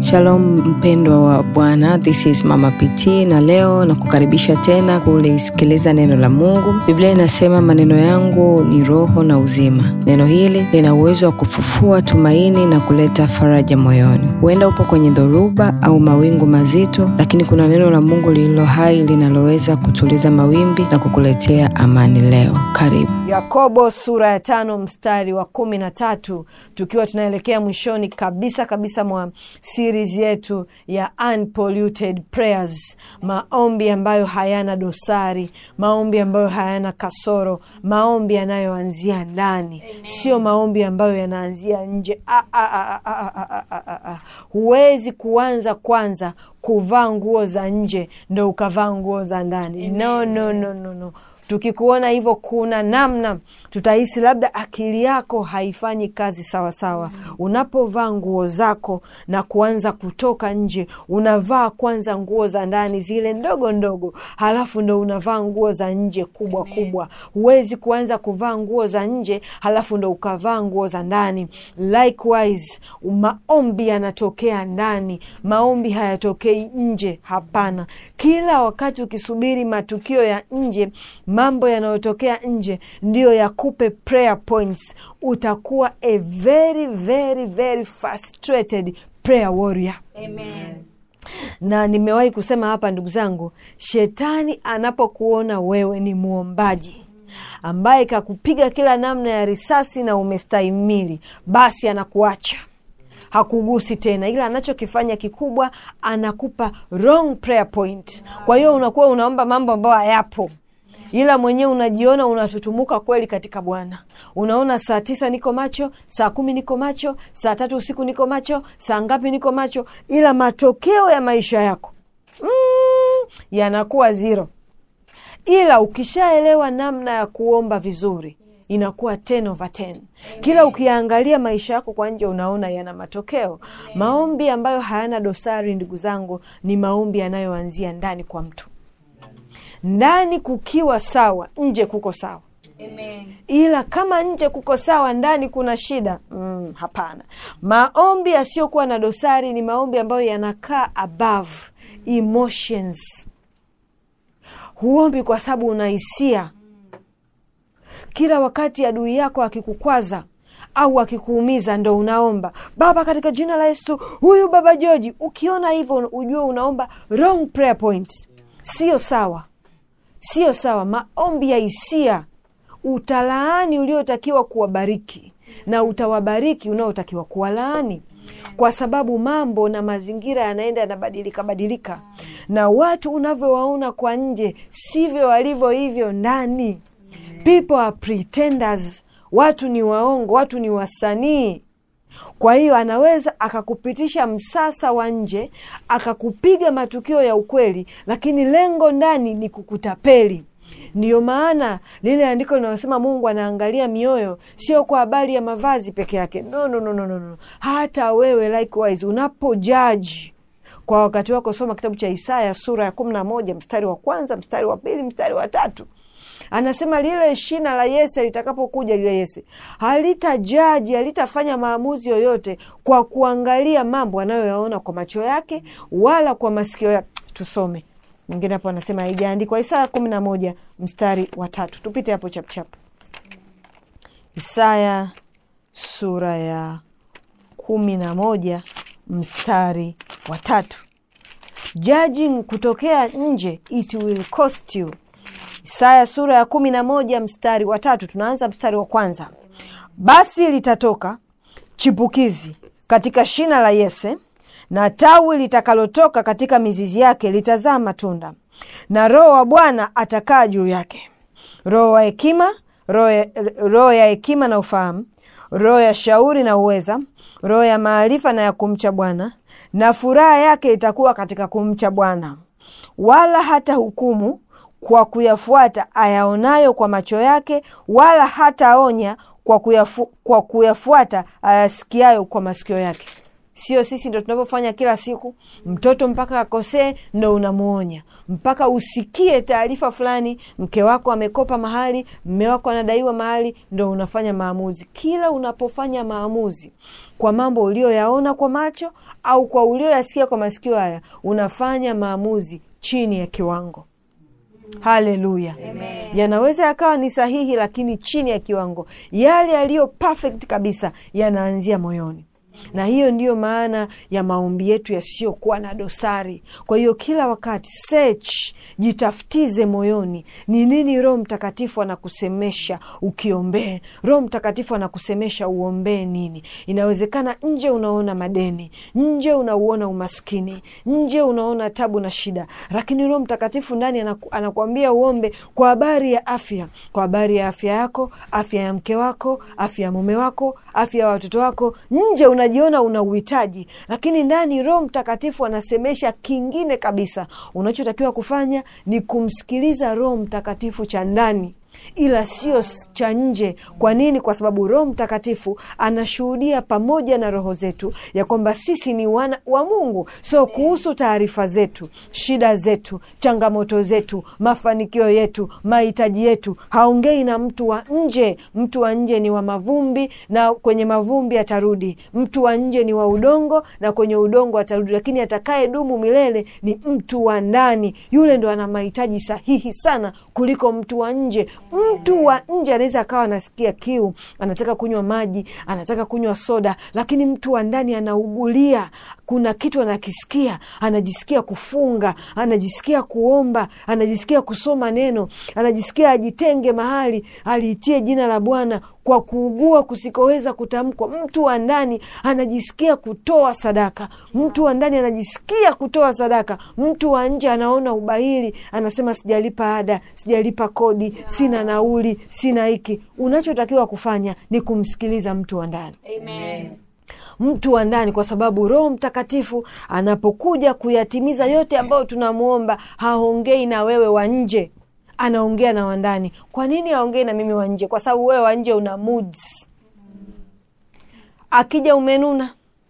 Shalom mpendwa wa Bwana, this is Mama PT na leo na kukaribisha tena kulisikiliza neno la Mungu. Biblia inasema maneno yangu ni roho na uzima. Neno hili lina uwezo wa kufufua tumaini na kuleta faraja moyoni. Huenda upo kwenye dhoruba au mawingu mazito, lakini kuna neno la Mungu lililo hai linaloweza kutuliza mawimbi na kukuletea amani leo. Karibu. Yakobo sura ya tano mstari wa kumi na tatu tukiwa tunaelekea mwishoni kabisa kabisa mwa series yetu ya unpolluted prayers, maombi ambayo hayana dosari, maombi ambayo hayana kasoro, maombi yanayoanzia ndani, sio maombi ambayo yanaanzia nje. Ah, ah, ah, ah, ah, ah, ah, ah, ah. Huwezi kuanza kwanza kuvaa nguo za nje ndo ukavaa nguo za ndani. No, no, no, no, no. Tukikuona hivyo, kuna namna tutahisi labda akili yako haifanyi kazi sawasawa. Unapovaa nguo zako na kuanza kutoka nje, unavaa kwanza nguo za ndani zile ndogo ndogo, halafu ndo unavaa nguo za nje kubwa kubwa. Huwezi kuanza kuvaa nguo za nje halafu ndo ukavaa nguo za ndani. Likewise, maombi yanatokea ndani, maombi hayatokei nje. Hapana, kila wakati ukisubiri matukio ya nje mambo yanayotokea nje ndiyo yakupe prayer points, utakuwa a very very very frustrated prayer warrior. Amen. Na nimewahi kusema hapa, ndugu zangu, shetani anapokuona wewe ni mwombaji ambaye kakupiga kila namna ya risasi na umestahimili, basi anakuacha hakugusi tena, ila anachokifanya kikubwa, anakupa wrong prayer point. Kwa hiyo unakuwa unaomba mambo ambayo hayapo ila mwenyewe unajiona unatutumuka kweli katika Bwana. Unaona saa tisa niko macho, saa kumi niko macho, saa tatu usiku niko macho, saa ngapi niko macho, ila matokeo ya maisha yako mm, yanakuwa zero. Ila ukishaelewa namna ya kuomba vizuri inakuwa 10 over 10. Kila ukiangalia maisha yako kwa nje unaona yana matokeo. Maombi ambayo hayana dosari, ndugu zangu, ni maombi yanayoanzia ndani kwa mtu ndani kukiwa sawa, nje kuko sawa. Amen. Ila kama nje kuko sawa, ndani kuna shida mm, hapana. Maombi yasiyokuwa na dosari ni maombi ambayo yanakaa above emotions. Huombi kwa sababu una hisia. Kila wakati adui yako akikukwaza au akikuumiza, ndo unaomba Baba, katika jina la Yesu, huyu baba Joji. Ukiona hivyo, ujue unaomba wrong prayer point, sio sawa Sio sawa. Maombi ya hisia, utalaani uliotakiwa kuwabariki na utawabariki unaotakiwa kuwalaani, kwa sababu mambo na mazingira yanaenda yanabadilika badilika, na watu unavyowaona kwa nje sivyo walivyo hivyo ndani. People are pretenders, watu ni waongo, watu ni wasanii. Kwa hiyo anaweza akakupitisha msasa wa nje akakupiga matukio ya ukweli, lakini lengo ndani ni kukutapeli. Ndiyo maana lile andiko linalosema Mungu anaangalia mioyo, sio kwa habari ya mavazi peke yake. No, no, no, no, no. Hata wewe likewise unapojaji kwa wakati wako, soma kitabu cha Isaya sura ya kumi na moja mstari wa kwanza, mstari wa pili, mstari wa tatu anasema lile shina la Yese litakapokuja, lile Yese halitajaji, halitafanya maamuzi yoyote kwa kuangalia mambo anayoyaona kwa macho yake wala kwa masikio yake. Tusome mwingine hapo, anasema haijaandikwa. Isaya kumi na moja mstari wa tatu, tupite hapo chapchap. Isaya sura ya kumi na moja mstari wa tatu. Judging kutokea nje, it will cost you Isaya sura ya kumi na moja mstari wa tatu. Tunaanza mstari wa kwanza. Basi litatoka chipukizi katika shina la Yese, na tawi litakalotoka katika mizizi yake litazaa matunda, na Roho wa Bwana atakaa juu yake, roho wa hekima, roho ya hekima na ufahamu, roho ya shauri na uweza, roho ya maarifa na ya kumcha Bwana, na furaha yake itakuwa katika kumcha Bwana. Wala hata hukumu kwa kuyafuata ayaonayo kwa macho yake, wala hataonya kwa kuyafu, kwa kuyafuata ayasikiayo kwa masikio yake. sio sisi ndo tunavyofanya kila siku mtoto mpaka akosee ndo unamwonya mpaka usikie taarifa fulani mke wako amekopa mahali mme wako anadaiwa mahali ndo unafanya maamuzi kila unapofanya maamuzi kwa mambo ulioyaona kwa macho au kwa ulioyasikia kwa masikio haya unafanya maamuzi chini ya kiwango haleluya yanaweza yakawa ni sahihi lakini chini ya kiwango yale yaliyo perfect kabisa yanaanzia moyoni na hiyo ndiyo maana ya maombi yetu yasiyokuwa na dosari kwa hiyo kila wakati search jitafutize moyoni ni nini roho mtakatifu anakusemesha ukiombee roho mtakatifu anakusemesha uombee nini inawezekana nje unaona madeni nje unauona umaskini nje unaona tabu na shida lakini roho mtakatifu ndani anaku, anakuambia uombe kwa habari ya afya kwa habari ya afya yako afya ya mke wako afya ya mume wako afya ya watoto wako nje unajiona una uhitaji lakini ndani roho mtakatifu anasemesha kingine kabisa unachotakiwa kufanya ni kumsikiliza roho mtakatifu cha ndani ila sio cha nje kwa nini kwa sababu roho mtakatifu anashuhudia pamoja na roho zetu ya kwamba sisi ni wana wa mungu so kuhusu taarifa zetu shida zetu changamoto zetu mafanikio yetu mahitaji yetu haongei na mtu wa nje mtu wa nje ni wa mavumbi na kwenye mavumbi atarudi mtu wa nje ni wa udongo na kwenye udongo atarudi lakini atakaye dumu milele ni mtu wa ndani yule ndo ana mahitaji sahihi sana kuliko mtu wa nje mtu wa nje anaweza akawa anasikia kiu anataka kunywa maji anataka kunywa soda lakini mtu wa ndani anaugulia kuna kitu anakisikia anajisikia kufunga anajisikia kuomba anajisikia kusoma neno anajisikia ajitenge mahali aliitie jina la bwana kwa kuugua kusikoweza kutamkwa mtu wa ndani anajisikia kutoa sadaka mtu wa ndani anajisikia kutoa sadaka mtu wa nje anaona ubahili anasema sijalipa ada sijalipa kodi sina nauli sina hiki unachotakiwa kufanya ni kumsikiliza mtu wa ndani Amen. mtu wa ndani kwa sababu roho mtakatifu anapokuja kuyatimiza yote ambayo tunamwomba haongei na wewe wa nje anaongea na wandani kwa nini aongei na mimi wa nje kwa sababu wewe wa nje una moods akija umenuna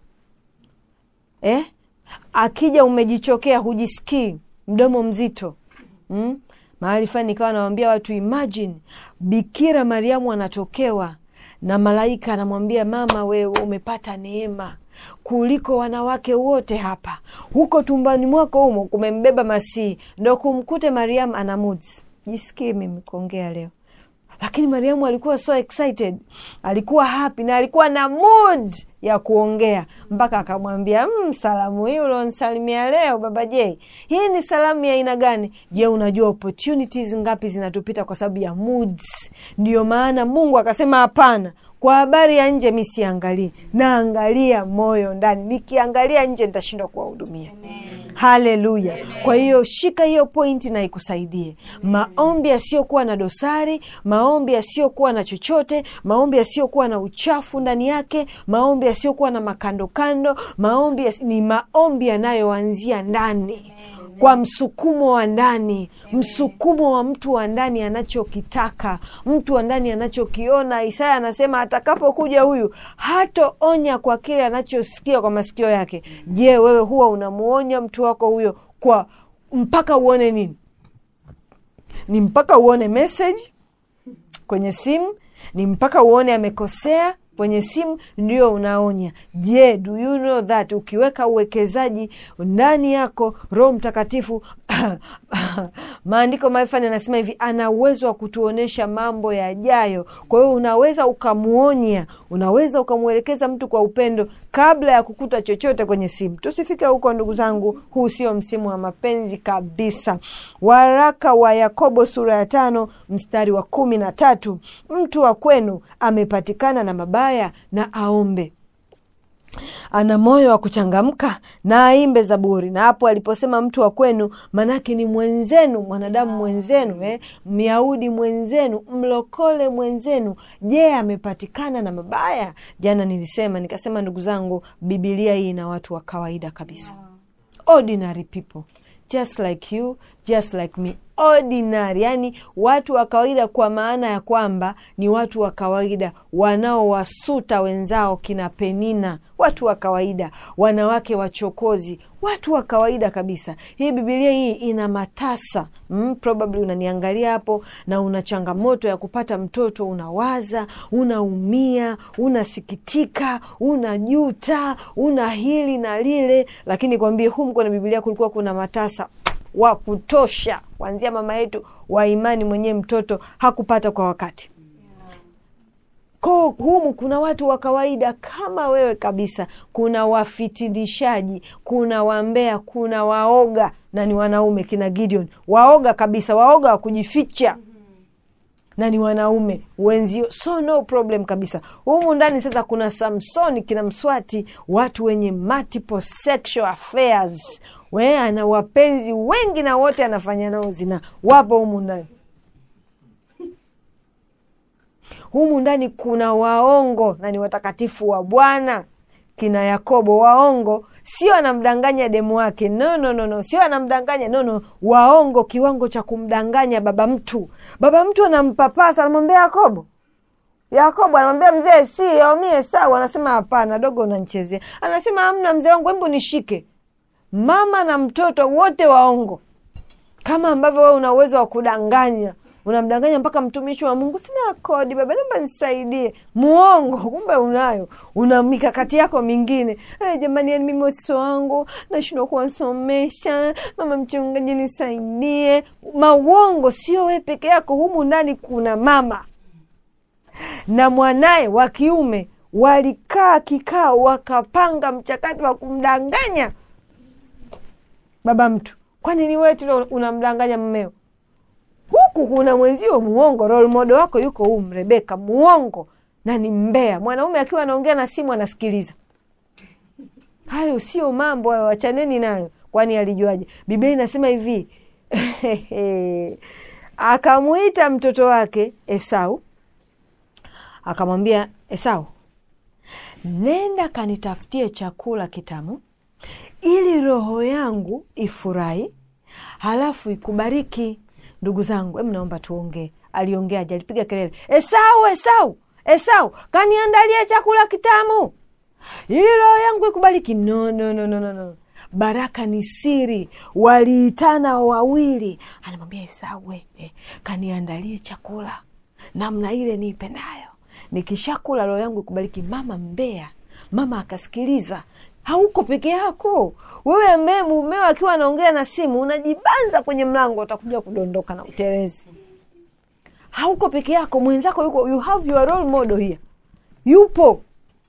eh? akija umejichokea hujisikii mdomo mzito mm? mahali fulani nikawa nawambia watu imagine bikira mariamu anatokewa na malaika anamwambia mama wewe umepata neema kuliko wanawake wote hapa huko tumbani mwako humo kumembeba masihi ndo kumkute mariamu ana moods jisikii mimi kuongea leo lakini mariamu alikuwa so excited alikuwa happy na alikuwa na mood ya kuongea mpaka akamwambia mm, salamu hii ulionsalimia leo baba j hii ni salamu ya aina gani je unajua opportunities ngapi zinatupita kwa sababu ya moods ndiyo maana mungu akasema hapana kwa habari ya nje mi siangalii naangalia moyo ndani nikiangalia nje nitashindwa kuwahudumia haleluya kwa hiyo shika hiyo pointi na ikusaidie maombi yasiyokuwa na dosari maombi yasiyokuwa na chochote maombi yasiyokuwa na uchafu ndani yake maombi yasiyokuwa na makandokando maombi yas... ni maombi yanayoanzia ndani kwa msukumo wa ndani msukumo wa mtu wa ndani anachokitaka mtu wa ndani anachokiona isaya anasema atakapokuja huyu hatoonya kwa kile anachosikia kwa masikio yake je wewe huwa unamuonya mtu wako huyo kwa mpaka uone nini ni mpaka uone message kwenye simu ni mpaka uone amekosea kwenye simu ndio unaonya je do you know that ukiweka uwekezaji ndani yako roho mtakatifu maandiko maifani anasema hivi ana uwezo wa kutuonyesha mambo yajayo kwa hiyo unaweza ukamwonya unaweza ukamwelekeza mtu kwa upendo kabla ya kukuta chochote kwenye simu tusifike huko ndugu zangu huu sio msimu wa mapenzi kabisa waraka wa yakobo sura ya tano mstari wa kumi na tatu mtu wa kwenu amepatikana na mabaya na aombe ana moyo wa kuchangamka na aimbe zaburi na hapo aliposema mtu wa kwenu manake ni mwenzenu mwanadamu mwenzenu eh? myahudi mwenzenu mlokole mwenzenu je amepatikana na mabaya jana nilisema nikasema ndugu zangu bibilia hii ina watu wa kawaida kabisa ordinary people just like you just like me ordinary yani watu wa kawaida kwa maana ya kwamba ni watu wa kawaida wanaowasuta wenzao kina penina watu wa kawaida wanawake wachokozi watu wa kawaida kabisa hii bibilia hii ina matasa mm, probably unaniangalia hapo na una changamoto ya kupata mtoto unawaza unaumia unasikitika unajuta una hili na lile lakini kwambie humu kwenye bibilia kulikuwa kuna matasa wa kutosha kuanzia mama yetu wa imani mwenyewe mtoto hakupata kwa wakati ko humu kuna watu wa kawaida kama wewe kabisa kuna wafitinishaji kuna wambea kuna waoga na ni wanaume kina gideon waoga kabisa waoga wa kujificha na ni wanaume wenzio so no problem kabisa humu ndani sasa kuna samsoni kina mswati watu wenye multiple sexual affairs we ana wapenzi wengi na wote anafanya nao zina wapo humu ndani humu ndani kuna waongo na ni watakatifu wa bwana kina yakobo waongo sio anamdanganya demu wake no, no, no, no. sio anamdanganya no, no. waongo kiwango cha kumdanganya baba mtu baba mtu anampapasa anamwambia yakobo yakobo anamwambia mzee si aumie sawa anasema hapana dogo unanchezea anasema amna mzee wangu hebu nishike mama na mtoto wote waongo kama ambavyo wewe una uwezo wa kudanganya unamdanganya mpaka mtumishi wa mungu sina kodi baba naomba nisaidie muongo kumbe unayo una mikakati yako mingine hey, jamani yani mimi watoto wangu nashindwa kuwasomesha mama mchungaji nisaidie mauongo sio wee peke yako humu ndani kuna mama na mwanaye wa kiume walikaa kikao wakapanga mchakato wa kumdanganya baba mtu kwani ni wewe tu unamdanganya mmeo huku kuna mwenzio muongo role model wako yuko huu rebeka muongo na ni mbea mwanaume akiwa anaongea na simu anasikiliza hayo sio mambo hayo wachaneni nayo kwani alijuaje biblia inasema hivi akamwita mtoto wake esau akamwambia esau nenda kanitafutie chakula kitamu ili roho yangu ifurahi halafu ikubariki ndugu zangu em naomba tuongee aliongeaje alipiga kelele esau esau esau kaniandalie chakula kitamu ili roho yangu ikubariki no, no, no, no, no, no. baraka ni siri waliitana wawili anamwambia esau eh, kaniandalie chakula namna ile niipendayo nikishakula roho yangu ikubariki mama mbea mama akasikiliza hauko peke yako wewe ambaye mumeo akiwa anaongea na simu unajibanza kwenye mlango utakuja kudondoka na utelezi hauko peke yako mwenzako yuko you have your role model here yupo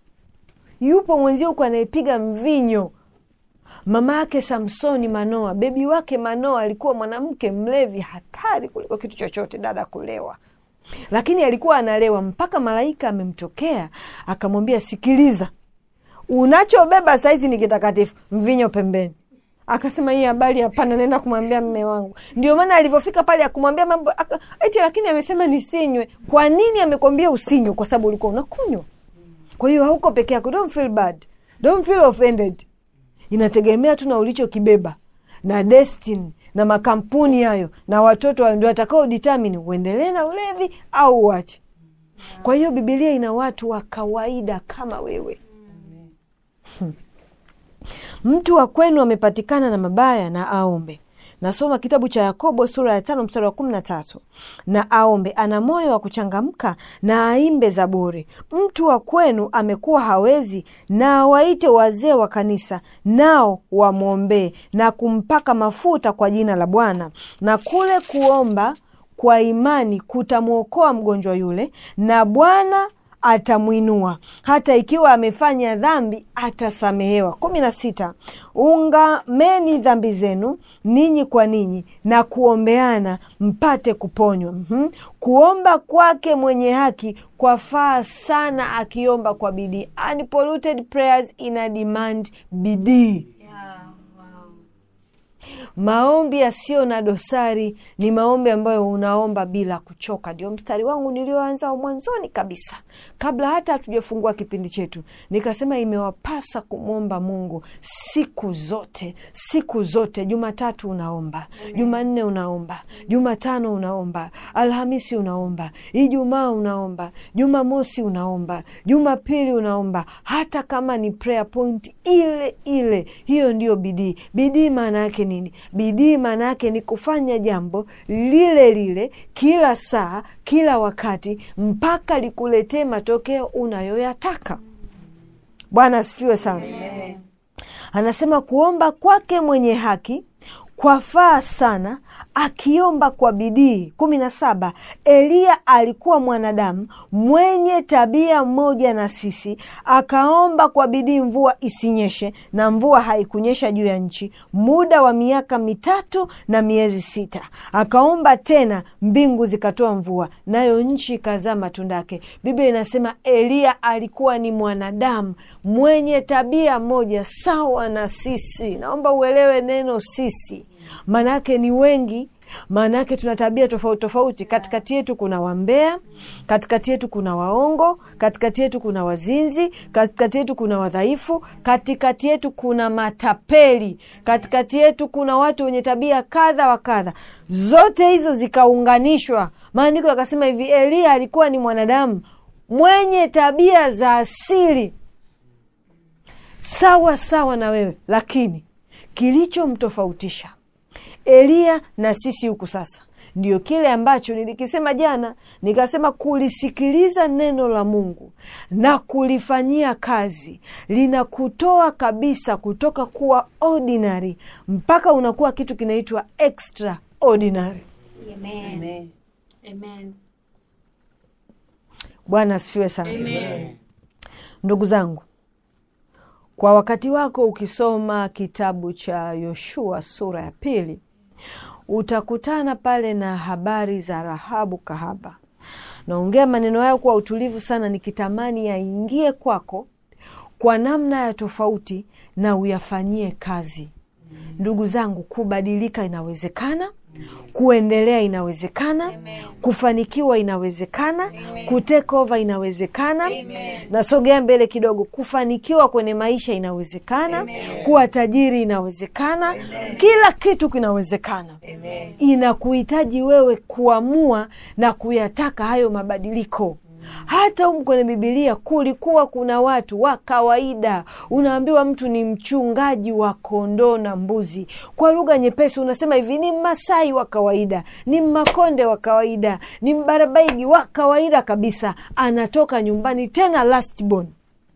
yupo mwenzio huko anayepiga mvinyo mama yake samsoni manoa bebi wake manoa alikuwa mwanamke mlevi hatari kuliko kitu chochote dada kulewa lakini alikuwa analewa mpaka malaika amemtokea akamwambia sikiliza unachobeba saizi ni kitakatifu mvinyo pembeni akasema hii habari hapana naenda kumwambia mme wangu ndio maana alivyofika pale akumwambia mambo eti lakini amesema nisinywe kwa nini amekwambia usinywe kwa sababu ulikuwa unakunywa kwa hiyo hauko peke yako don't feel bad don't feel offended inategemea tu na ulichokibeba na destiny na makampuni hayo na watoto hayo ndio watakao determine uendelee na ulevi au uache kwa hiyo bibilia ina watu wa kawaida kama wewe hmm. mtu wa kwenu amepatikana na mabaya na aombe nasoma kitabu cha yakobo sura ya tano mstari wa kumi na tatu na aombe ana moyo wa kuchangamka na aimbe zaburi mtu wa kwenu amekuwa hawezi na awaite wazee wa kanisa nao wamwombee na kumpaka mafuta kwa jina la bwana na kule kuomba kwa imani kutamwokoa mgonjwa yule na bwana atamwinua hata ikiwa amefanya dhambi atasamehewa kumi na sita ungameni dhambi zenu ninyi kwa ninyi na kuombeana mpate kuponywa mm-hmm. kuomba kwake mwenye haki kwafaa sana akiomba kwa bidii unpolluted prayers ina demand bidii Yeah, wow. maombi yasiyo na dosari ni maombi ambayo unaomba bila kuchoka ndio mstari wangu nilioanza mwanzoni kabisa kabla hata hatujafungua kipindi chetu nikasema imewapasa kumwomba mungu siku zote siku zote jumatatu unaomba jumanne unaomba jumatano unaomba alhamisi unaomba ijumaa unaomba jumamosi unaomba jumapili unaomba hata kama ni prayer point ile ile hiyo ndiyo bidii bidii maana yake nini bidii maana yake ni kufanya jambo lile lile kila saa kila wakati mpaka likuletee matokeo unayoyataka bwana asifiwe sana anasema kuomba kwake mwenye haki kwafaa sana akiomba kwa bidii kumi na saba eliya alikuwa mwanadamu mwenye tabia moja na sisi akaomba kwa bidii mvua isinyeshe na mvua haikunyesha juu ya nchi muda wa miaka mitatu na miezi sita akaomba tena mbingu zikatoa mvua nayo nchi ikazaa matunda yake biblia inasema eliya alikuwa ni mwanadamu mwenye tabia moja sawa na sisi naomba uelewe neno sisi maanaake ni wengi maana yake tuna tabia tofauti tofauti katikati yetu kuna wambea katikati yetu kuna waongo katikati yetu kuna wazinzi katikati yetu kuna wadhaifu katikati yetu kuna matapeli katikati yetu kuna watu wenye tabia kadha wa kadha zote hizo zikaunganishwa maandiko yakasema hivi eliya alikuwa ni mwanadamu mwenye tabia za asili sawa sawa na wewe lakini kilichomtofautisha eliya na sisi huku sasa ndio kile ambacho nilikisema jana nikasema kulisikiliza neno la mungu na kulifanyia kazi linakutoa kabisa kutoka kuwa ordinary mpaka unakuwa kitu kinaitwa extraordinary Amen. Amen. bwana asifiwe sana Amen. ndugu zangu kwa wakati wako ukisoma kitabu cha yoshua sura ya pili utakutana pale na habari za rahabu kahaba naongea maneno hayo kwa utulivu sana nikitamani yaingie kwako kwa namna ya tofauti na uyafanyie kazi ndugu zangu kubadilika inawezekana kuendelea inawezekana kufanikiwa inawezekana kutekova inawezekana nasogea mbele kidogo kufanikiwa kwenye maisha inawezekana kuwa tajiri inawezekana kila kitu kinawezekana inakuhitaji wewe kuamua na kuyataka hayo mabadiliko hata humu kwenye bibilia kulikuwa kuna watu wa kawaida unaambiwa mtu ni mchungaji wa kondoo na mbuzi kwa lugha nyepesi unasema hivi ni mmasai wa kawaida ni mmakonde wa kawaida ni mbarabaigi wa kawaida kabisa anatoka nyumbani tena lastborn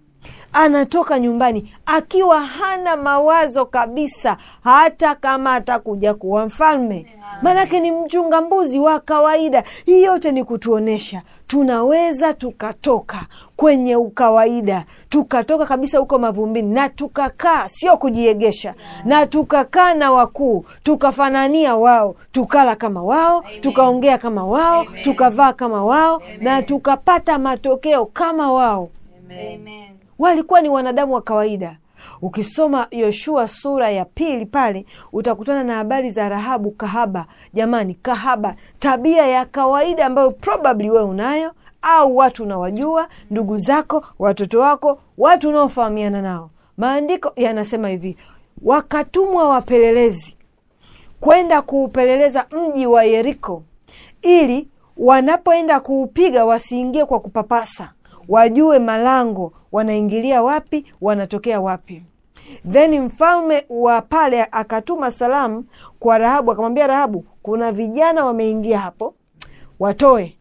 anatoka nyumbani akiwa hana mawazo kabisa hata kama atakuja kuwa mfalme maanake ni mchunga mbuzi wa kawaida hii yote ni kutuonyesha tunaweza tukatoka kwenye ukawaida tukatoka kabisa huko mavumbini na tukakaa sio kujiegesha na tukakaa na wakuu tukafanania wao tukala kama wao tukaongea kama wao tukavaa kama wao na tukapata matokeo kama wao Amen. walikuwa ni wanadamu wa kawaida ukisoma yoshua sura ya pili pale utakutana na habari za rahabu kahaba jamani kahaba tabia ya kawaida ambayo probably wewe unayo au watu unawajua ndugu zako watoto wako watu unaofahamiana nao maandiko yanasema hivi wakatumwa wapelelezi kwenda kuupeleleza mji wa yeriko ili wanapoenda kuupiga wasiingie kwa kupapasa wajue malango wanaingilia wapi wanatokea wapi then mfalme wa pale akatuma salamu kwa rahabu akamwambia rahabu kuna vijana wameingia hapo watoe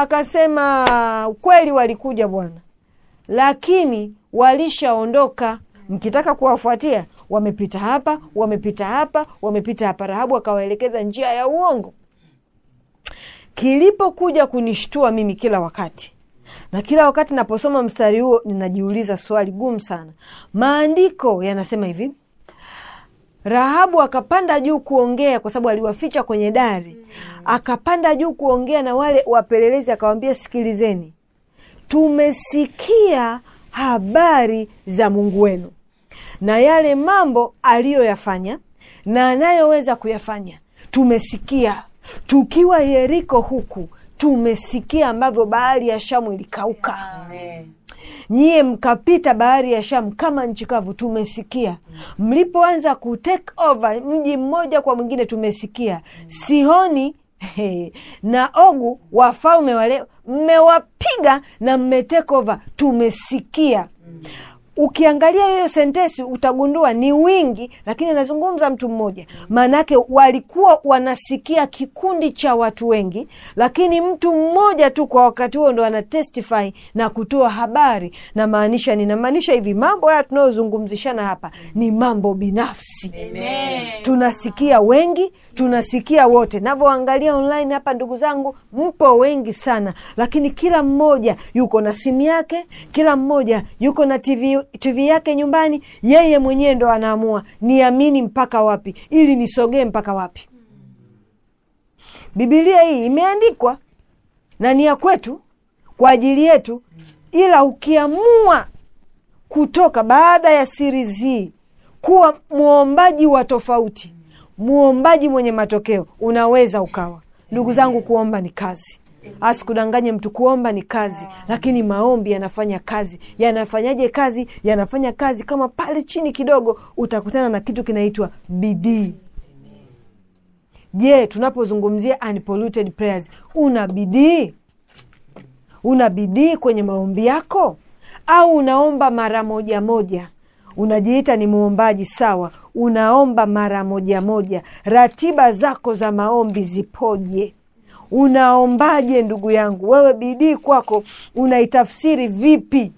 akasema kweli walikuja bwana lakini walishaondoka mkitaka kuwafuatia wamepita hapa wamepita hapa wamepita hapa rahabu akawaelekeza njia ya uongo kilipokuja kunishtua mimi kila wakati na kila wakati naposoma mstari huo ninajiuliza swali gumu sana maandiko yanasema hivi rahabu akapanda juu kuongea kwa sababu aliwaficha kwenye dari akapanda juu kuongea na wale wapelelezi akawambia sikilizeni tumesikia habari za mungu wenu na yale mambo aliyoyafanya na anayoweza kuyafanya tumesikia tukiwa yeriko huku tumesikia ambavyo bahari ya shamu ilikauka nyie mkapita bahari ya shamu kama nchi kavu tumesikia mlipoanza ku take over mji mmoja kwa mwingine tumesikia sihoni he, na ogu wafalme wale mmewapiga na mmetake over tumesikia ukiangalia hiyo sentesi utagundua ni wingi lakini anazungumza mtu mmoja maanake walikuwa wanasikia kikundi cha watu wengi lakini mtu mmoja tu kwa wakati huo ndo anatestify na kutoa habari na maanisha ninamaanisha hivi mambo haya tunayozungumzishana hapa ni mambo binafsi tunasikia wengi tunasikia wote navyoangalia online hapa ndugu zangu mpo wengi sana lakini kila mmoja yuko na simu yake kila mmoja yuko na tv, TV yake nyumbani yeye mwenyewe ndo anaamua niamini mpaka wapi ili nisogee mpaka wapi bibilia hii imeandikwa na ni ya kwetu kwa ajili yetu ila ukiamua kutoka baada ya series hii kuwa mwombaji wa tofauti mwombaji mwenye matokeo unaweza ukawa ndugu zangu kuomba ni kazi asikudanganye mtu kuomba ni kazi lakini maombi yanafanya kazi yanafanyaje kazi yanafanya kazi kama pale chini kidogo utakutana na kitu kinaitwa bidii je tunapozungumzia unpolluted prayers una bidii una bidii kwenye maombi yako au unaomba mara moja moja unajiita ni muombaji sawa unaomba mara moja moja ratiba zako za maombi zipoje unaombaje ndugu yangu wewe bidii kwako unaitafsiri vipi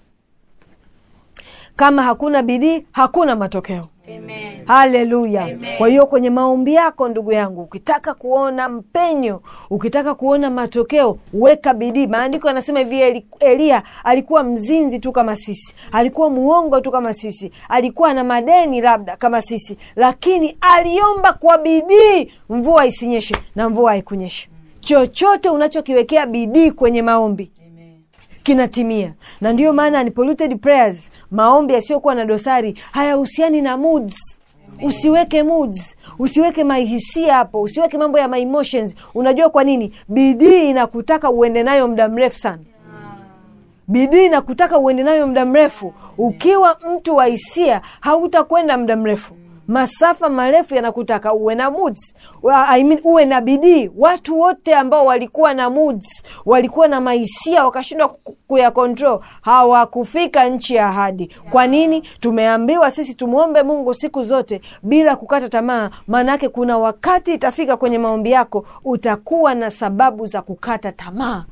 kama hakuna bidii hakuna matokeo Amen. haleluya Amen. kwa hiyo kwenye maombi yako ndugu yangu ukitaka kuona mpenyo ukitaka kuona matokeo weka bidii maandiko yanasema hivi Eli- eliya alikuwa mzinzi tu kama sisi alikuwa muongo tu kama sisi alikuwa na madeni labda kama sisi lakini aliomba kwa bidii mvua isinyeshe na mvua haikunyesha chochote unachokiwekea bidii kwenye maombi kinatimia na ndiyo maana unpolluted prayers maombi yasiyokuwa na dosari hayahusiani na moods usiweke moods usiweke mahisia hapo usiweke mambo ya my emotions unajua kwa nini bidii inakutaka uende nayo muda mrefu sana bidii inakutaka uende nayo muda mrefu ukiwa mtu wa hisia hautakwenda muda mrefu masafa marefu yanakutaka uwe na moods. Wa- I mean, uwe na bidii watu wote ambao walikuwa na moods, walikuwa na mahisia wakashindwa ku- kuya control hawakufika nchi ya ahadi kwa nini tumeambiwa sisi tumwombe mungu siku zote bila kukata tamaa maanaake kuna wakati itafika kwenye maombi yako utakuwa na sababu za kukata tamaa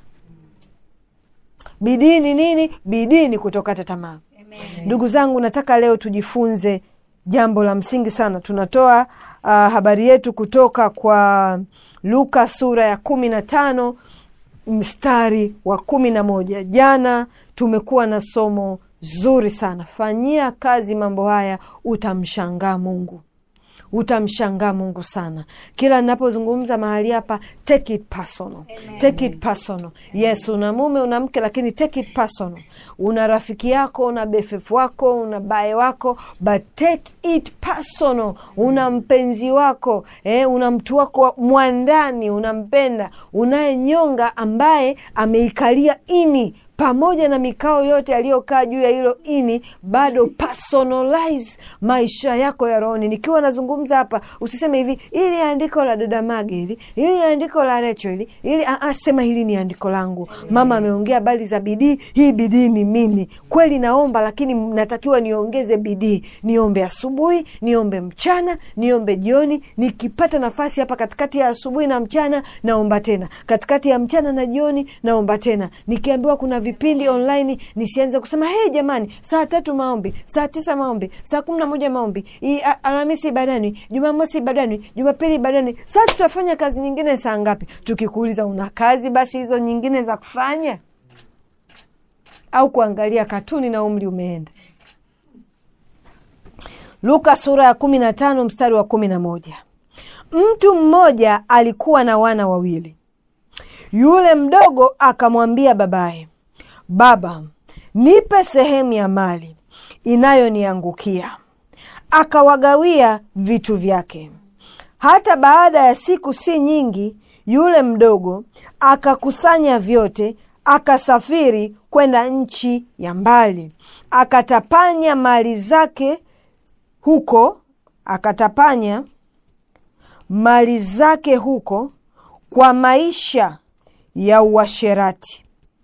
bidii ni nini bidii ni kutokata tamaa ndugu zangu nataka leo tujifunze jambo la msingi sana tunatoa uh, habari yetu kutoka kwa luka sura ya kumi na tano mstari wa kumi na moja jana tumekuwa na somo zuri sana fanyia kazi mambo haya utamshangaa mungu utamshangaa mungu sana kila ninapozungumza mahali hapa take it personal take it personal yes una mume una mke lakini take it personal una rafiki yako una befefu wako una bae wako but take it personal una mpenzi wako eh, una mtu wako wa- mwandani unampenda unayenyonga ambaye ameikalia ini pamoja na mikao yote yaliyokaa juu ya hilo ini bado personalize maisha yako ya rohoni nikiwa nazungumza hapa usiseme hivi ili andiko la dada mage hili ili andiko la recho hili ili ah, ah, sema hili ni andiko langu mama ameongea habari za bidii hii bidii ni mimi kweli naomba lakini natakiwa niongeze bidii niombe asubuhi niombe mchana niombe jioni nikipata nafasi hapa katikati ya asubuhi na mchana naomba tena katikati ya mchana na jioni naomba tena nikiambiwa kuna vipindi online nisianze kusema hei jamani saa tatu maombi saa tisa maombi saa kumi na moja maombi I- a- alhamisi ibadani jumamosi ibadani jumapili ibadani saa tutafanya kazi nyingine saa ngapi tukikuuliza una kazi basi hizo nyingine za kufanya au kuangalia katuni na umri umeenda luka sura ya kumi na tano mstari wa kumi na moja mtu mmoja alikuwa na wana wawili yule mdogo akamwambia babaye baba nipe sehemu ya mali inayoniangukia akawagawia vitu vyake hata baada ya siku si nyingi yule mdogo akakusanya vyote akasafiri kwenda nchi ya mbali akatapanya mali zake huko akatapanya mali zake huko kwa maisha ya uasherati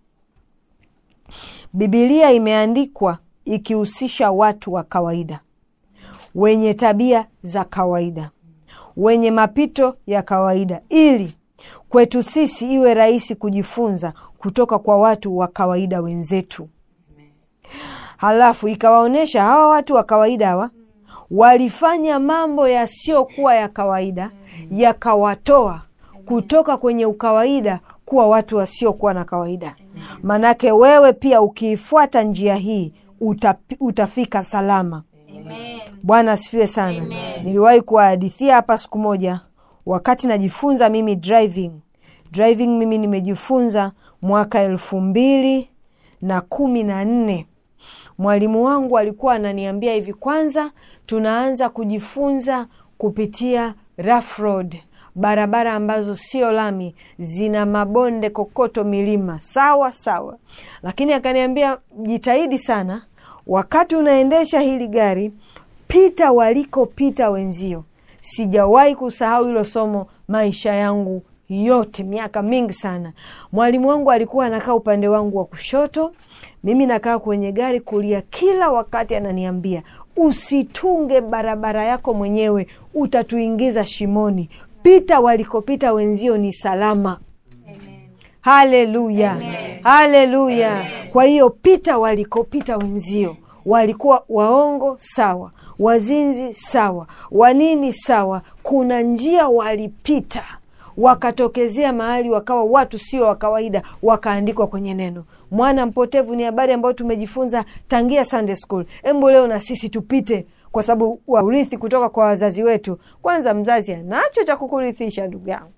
bibilia imeandikwa ikihusisha watu wa kawaida wenye tabia za kawaida wenye mapito ya kawaida ili kwetu sisi iwe rahisi kujifunza kutoka kwa watu wa kawaida wenzetu halafu ikawaonyesha hawa watu wa kawaida hawa walifanya mambo yasiyokuwa ya kawaida yakawatoa kutoka kwenye ukawaida kuwa watu wasiokuwa na kawaida manake wewe pia ukiifuata njia hii utapi, utafika salama Amen. bwana asifiwe sana niliwahi kuwahadithia hapa siku moja wakati najifunza mimi driving driving mimi nimejifunza mwaka elfu mbili na kumi na nne mwalimu wangu alikuwa ananiambia hivi kwanza tunaanza kujifunza kupitia rough road barabara ambazo sio lami zina mabonde kokoto milima sawa sawa lakini akaniambia jitahidi sana wakati unaendesha hili gari pita walikopita wenzio sijawahi kusahau hilo somo maisha yangu yote miaka mingi sana mwalimu wangu alikuwa anakaa upande wangu wa kushoto mimi nakaa kwenye gari kulia kila wakati ananiambia usitunge barabara yako mwenyewe utatuingiza shimoni pita walikopita wenzio ni salama Amen. haleluya haleluya kwa hiyo pita walikopita wenzio walikuwa waongo sawa wazinzi sawa wanini sawa kuna njia walipita wakatokezea mahali wakawa watu sio wa kawaida wakaandikwa kwenye neno mwana mpotevu ni habari ambayo tumejifunza tangia sunday school embu leo na sisi tupite kwa sababu wa urithi kutoka kwa wazazi wetu kwanza mzazi anacho cha kukurithisha ndugu yangu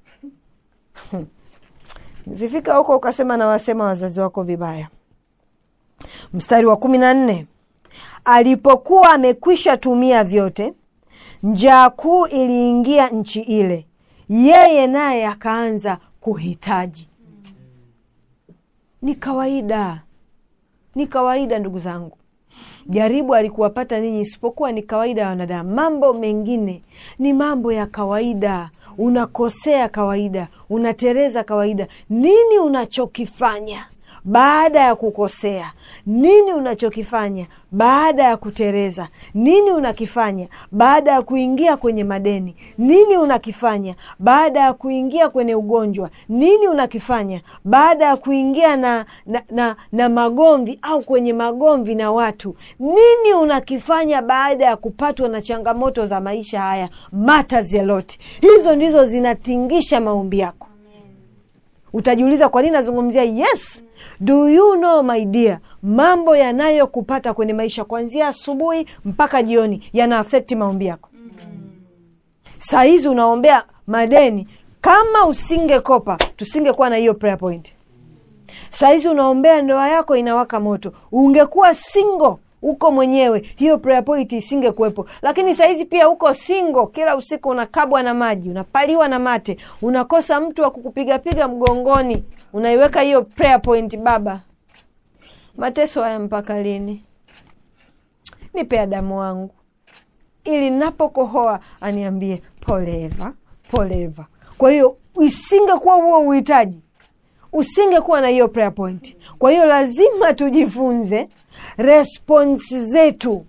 zifika huko ukasema nawasema wazazi wako vibaya mstari wa kumi na nne alipokuwa amekwisha tumia vyote njaa kuu iliingia nchi ile yeye naye akaanza kuhitaji ni kawaida ni kawaida ndugu zangu jaribu alikuwapata ninyi isipokuwa ni kawaida ya wanadamu mambo mengine ni mambo ya kawaida unakosea kawaida unatereza kawaida nini unachokifanya baada ya kukosea nini unachokifanya baada ya kutereza nini unakifanya baada ya kuingia kwenye madeni nini unakifanya baada ya kuingia kwenye ugonjwa nini unakifanya baada ya kuingia na, na, na, na magomvi au kwenye magomvi na watu nini unakifanya baada ya kupatwa na changamoto za maisha haya matters a lot hizo ndizo zinatingisha maombi yako utajiuliza kwa nini nazungumzia yes do you know my dear mambo yanayokupata kwenye maisha kuanzia asubuhi mpaka jioni yana afekti maombi yako saa hizi unaombea madeni kama usingekopa tusingekuwa na hiyo prayer point saa hizi unaombea ndoa yako inawaka moto ungekuwa single uko mwenyewe hiyo prayer point isingekuwepo lakini sahizi pia uko singo kila usiku unakabwa na maji unapaliwa na mate unakosa mtu wa kukupigapiga mgongoni unaiweka hiyo prayer point baba mateso haya mpaka lini nipe adamu wangu ili napokohoa aniambie poleva poleva kwa hiyo isingekuwa huo uhitaji usingekuwa na hiyo prayer point kwa hiyo lazima tujifunze response zetu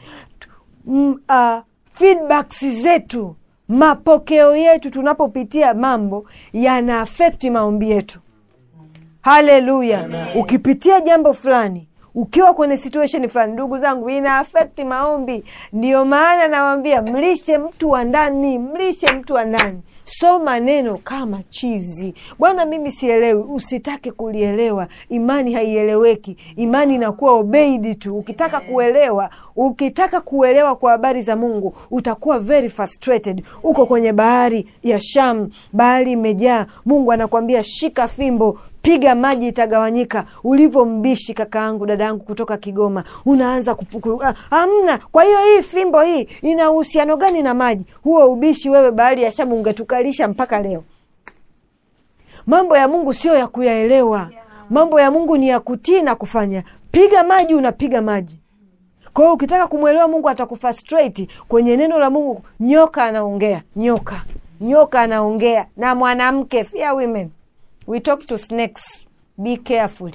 m, uh, feedbacks zetu mapokeo yetu tunapopitia mambo yana afekti maombi yetu haleluya ukipitia jambo fulani ukiwa kwenye situation fulani ndugu zangu ina afekti maombi ndiyo maana nawambia mlishe mtu wa ndani mlishe mtu wa ndani soma neno kama chizi bwana mimi sielewi usitake kulielewa imani haieleweki imani inakuwa obeidi tu ukitaka kuelewa ukitaka kuelewa kwa habari za mungu utakuwa very frustrated uko kwenye bahari ya sham bahari imejaa mungu anakwambia shika fimbo piga maji itagawanyika ulivyo mbishi kaka yangu dada yangu kutoka kigoma unaanza kupuku ah, amna kwa hiyo hii fimbo hii ina uhusiano gani na maji huo ubishi wewe bahari ya shamu ungetukalisha mpaka leo mambo ya mungu sio ya kuyaelewa mambo ya mungu ni ya kutii na kufanya piga maji unapiga maji kwa hiyo ukitaka kumwelewa mungu atakufrustrate kwenye neno la mungu nyoka anaongea nyoka nyoka anaongea na mwanamke fear women we talk to snakes be careful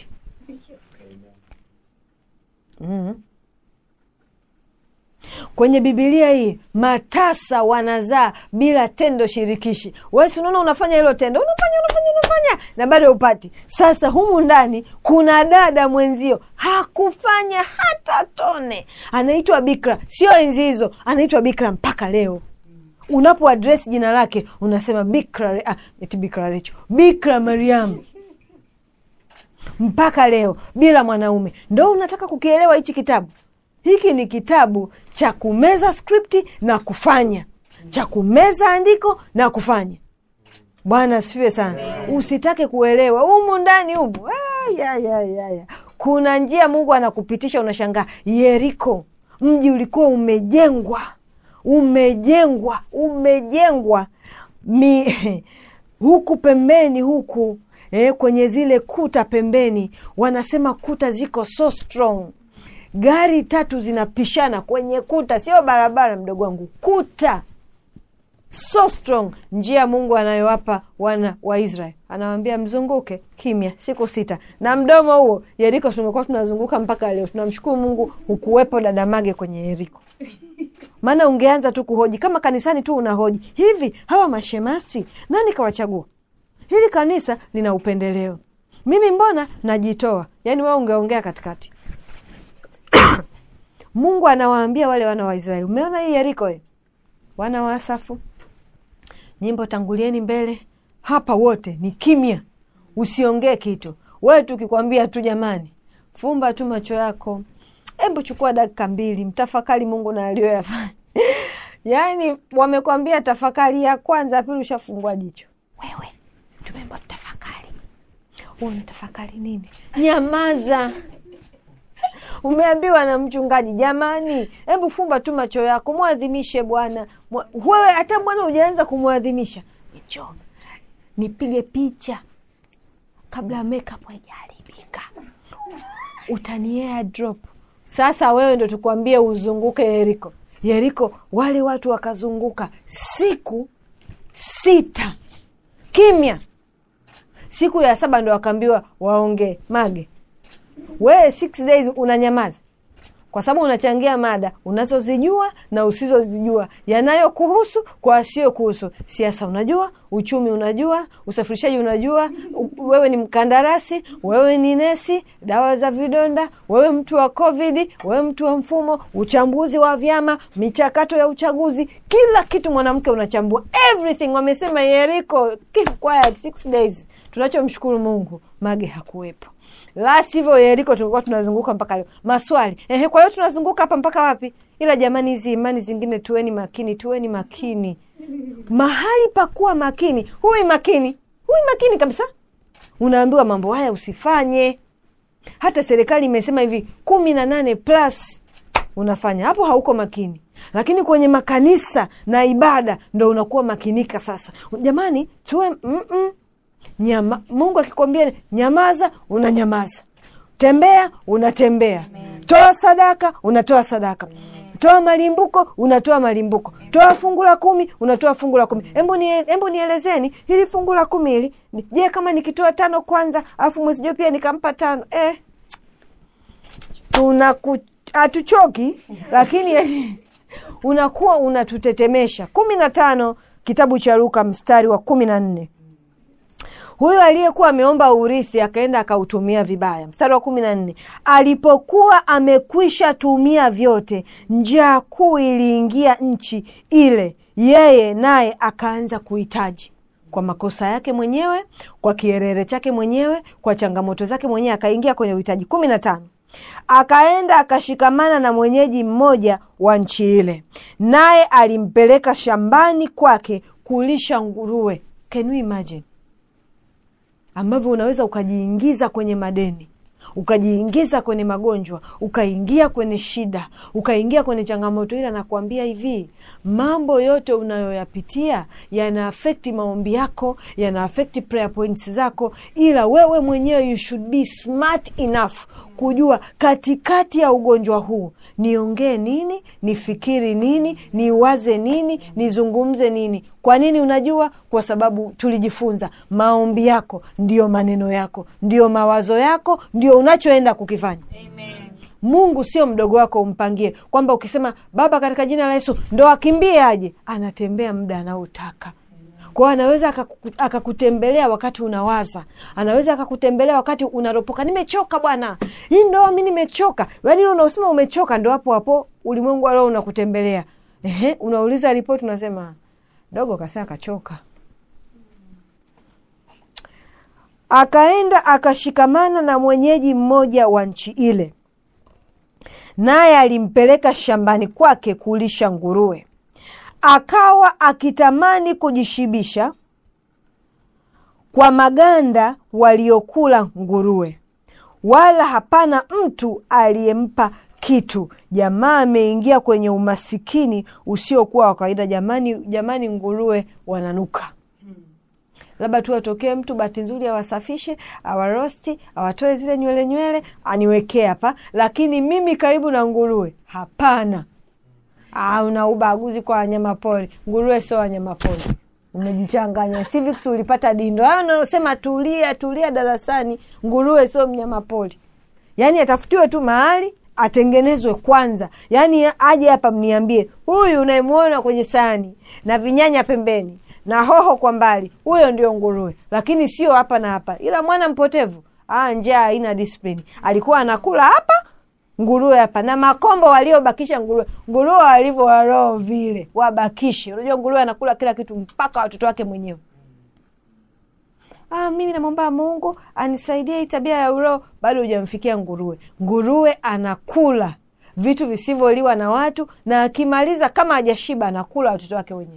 mm. kwenye bibilia hii matasa wanazaa bila tendo shirikishi wesi unaona unafanya hilo tendo unafanya unafanya unafanya na bado upati sasa humu ndani kuna dada mwenzio hakufanya hata tone anaitwa bikra sio enzi hizo anaitwa bikra mpaka leo unapo adres jina lake unasema bikra ah, eti bikra recho bikra mariamu mpaka leo bila mwanaume ndo unataka kukielewa hichi kitabu hiki ni kitabu cha kumeza skripti na kufanya cha kumeza andiko na kufanya bwana asifiwe sana usitake kuelewa humu ndani humu ah, ya, ya, ya, ya. kuna njia mungu anakupitisha unashangaa yeriko mji ulikuwa umejengwa umejengwa umejengwa mi huku pembeni huku eh, kwenye zile kuta pembeni wanasema kuta ziko so strong gari tatu zinapishana kwenye kuta sio barabara mdogo wangu kuta so strong njia mungu anayowapa wana wa israel anawambia mzunguke kimya siku sita na mdomo huo yeriko tumekuwa tunazunguka mpaka leo tunamshukuru mungu hukuwepo dadamage kwenye yeriko maana ungeanza tu kuhoji kama kanisani tu unahoji hivi hawa mashemasi nani kawachagua hili kanisa lina upendeleo mimi mbona najitoa yaani wewe ungeongea katikati mungu anawaambia wale wana wa israeli umeona hii yeriko e? wana wa asafu nyimbo tangulieni mbele hapa wote ni kimya usiongee kitu wewe tukikwambia tu jamani fumba tu macho yako hebu chukua dakika mbili mtafakari mungu na aliyoyafanya yaani wamekwambia tafakari ya kwanza ya pili ushafungua jicho wewe tumeambiwa tutafakari unatafakari nini nyamaza umeambiwa na mchungaji jamani hebu fumba tu macho yako mwadhimishe bwana Mwa- wewe hata bwana hujaanza kumwadhimisha njo nipige picha kabla makeup haijaharibika utaniea drop sasa wewe ndo tukwambie uzunguke yeriko yeriko wale watu wakazunguka siku sita kimya siku ya saba ndo wakaambiwa waongee mage wewe six days unanyamaza kwa sababu unachangia mada unazozijua na usizozijua yanayokuhusu kwa asiyokuhusu siasa unajua uchumi unajua usafirishaji unajua u- wewe ni mkandarasi wewe ni nesi dawa za vidonda wewe mtu wa covid wewe mtu wa mfumo uchambuzi wa vyama michakato ya uchaguzi kila kitu mwanamke unachambua everything wamesema yeriko keep quiet six days tunachomshukuru mungu mage hakuwepo la sivyo yeriko tulikuwa tunazunguka mpaka leo maswali ehe kwa hiyo tunazunguka hapa mpaka wapi ila jamani hizi imani zingine tuweni makini tuweni makini mahali pa kuwa makini huwi makini huwi makini kabisa unaambiwa mambo haya usifanye hata serikali imesema hivi kumi na nane plus unafanya hapo hauko makini lakini kwenye makanisa na ibada ndo unakuwa makinika sasa jamani tuwe mm-mm. Nyama, mungu akikwambia nyamaza unanyamaza tembea unatembea toa sadaka unatoa sadaka toa malimbuko unatoa malimbuko toa fungu la kumi unatoa fungu la kumi hebu nie- hebu nielezeni hili fungu la kumi hili ni- je kama nikitoa tano kwanza alafu mwezi ujao pia nikampa tano eh, tunaku hatuchoki lakini unakuwa unatutetemesha kumi na tano kitabu cha luka mstari wa kumi na nne huyo aliyekuwa ameomba urithi akaenda akautumia vibaya mstari wa kumi na nne alipokuwa amekwisha tumia vyote njaa kuu iliingia nchi ile yeye naye akaanza kuhitaji kwa makosa yake mwenyewe kwa kierere chake mwenyewe kwa changamoto zake mwenyewe akaingia kwenye uhitaji kumi na tano akaenda akashikamana na mwenyeji mmoja wa nchi ile naye alimpeleka shambani kwake kulisha nguruwe can you imagine ambavyo unaweza ukajiingiza kwenye madeni ukajiingiza kwenye magonjwa ukaingia kwenye shida ukaingia kwenye changamoto ila nakuambia hivi mambo yote unayoyapitia yana afekti maombi yako yana afekti prayer points zako ila wewe mwenyewe you should be smart enough kujua katikati ya ugonjwa huu niongee nini nifikiri nini niwaze nini nizungumze nini kwa nini unajua kwa sababu tulijifunza maombi yako ndiyo maneno yako ndiyo mawazo yako ndio unachoenda kukifanya Amen. mungu sio mdogo wako umpangie kwamba ukisema baba katika jina la yesu ndo akimbie aje anatembea muda anaotaka kwao anaweza akaku- akakutembelea wakati unawaza anaweza akakutembelea wakati unaropoka nimechoka bwana hii ndoa mi nimechoka yaani unaosema umechoka ndo hapo hapo ulimwengu alio unakutembelea Ehe, unauliza ripoti unasema dogo kasaa kachoka akaenda akashikamana na mwenyeji mmoja wa nchi ile naye alimpeleka shambani kwake kulisha nguruwe akawa akitamani kujishibisha kwa maganda waliokula nguruwe wala hapana mtu aliyempa kitu jamaa ameingia kwenye umasikini usiokuwa wa kawaida jamani jamani nguruwe wananuka labda tu atokee mtu bahati nzuri awasafishe awarosti awatoe zile nywele nywele aniwekee hapa lakini mimi karibu na nguruwe hapana Ah, una ubaguzi kwa wanyama pori nguruwe sio wanyama pori umejichanganya civics ulipata dindo Ah, unaosema tulia tulia darasani nguruwe sio mnyama pori yaani atafutiwe tu mahali atengenezwe kwanza yaani aje hapa mniambie huyu unayemwona kwenye sahani na vinyanya pembeni na hoho kwa mbali huyo ndio nguruwe lakini sio hapa na hapa ila mwana mpotevu ah, njaa haina discipline alikuwa anakula hapa nguruwe hapa na makombo waliobakisha nguruwe nguruwe walivyo waroho vile wabakishe unajua nguruwe anakula kila kitu mpaka watoto wake mwenyewe ah, mimi namwomba mungu anisaidie hii tabia ya uroho bado hujamfikia nguruwe nguruwe anakula vitu visivyoliwa na watu na akimaliza kama hajashiba anakula watoto wake wenyewe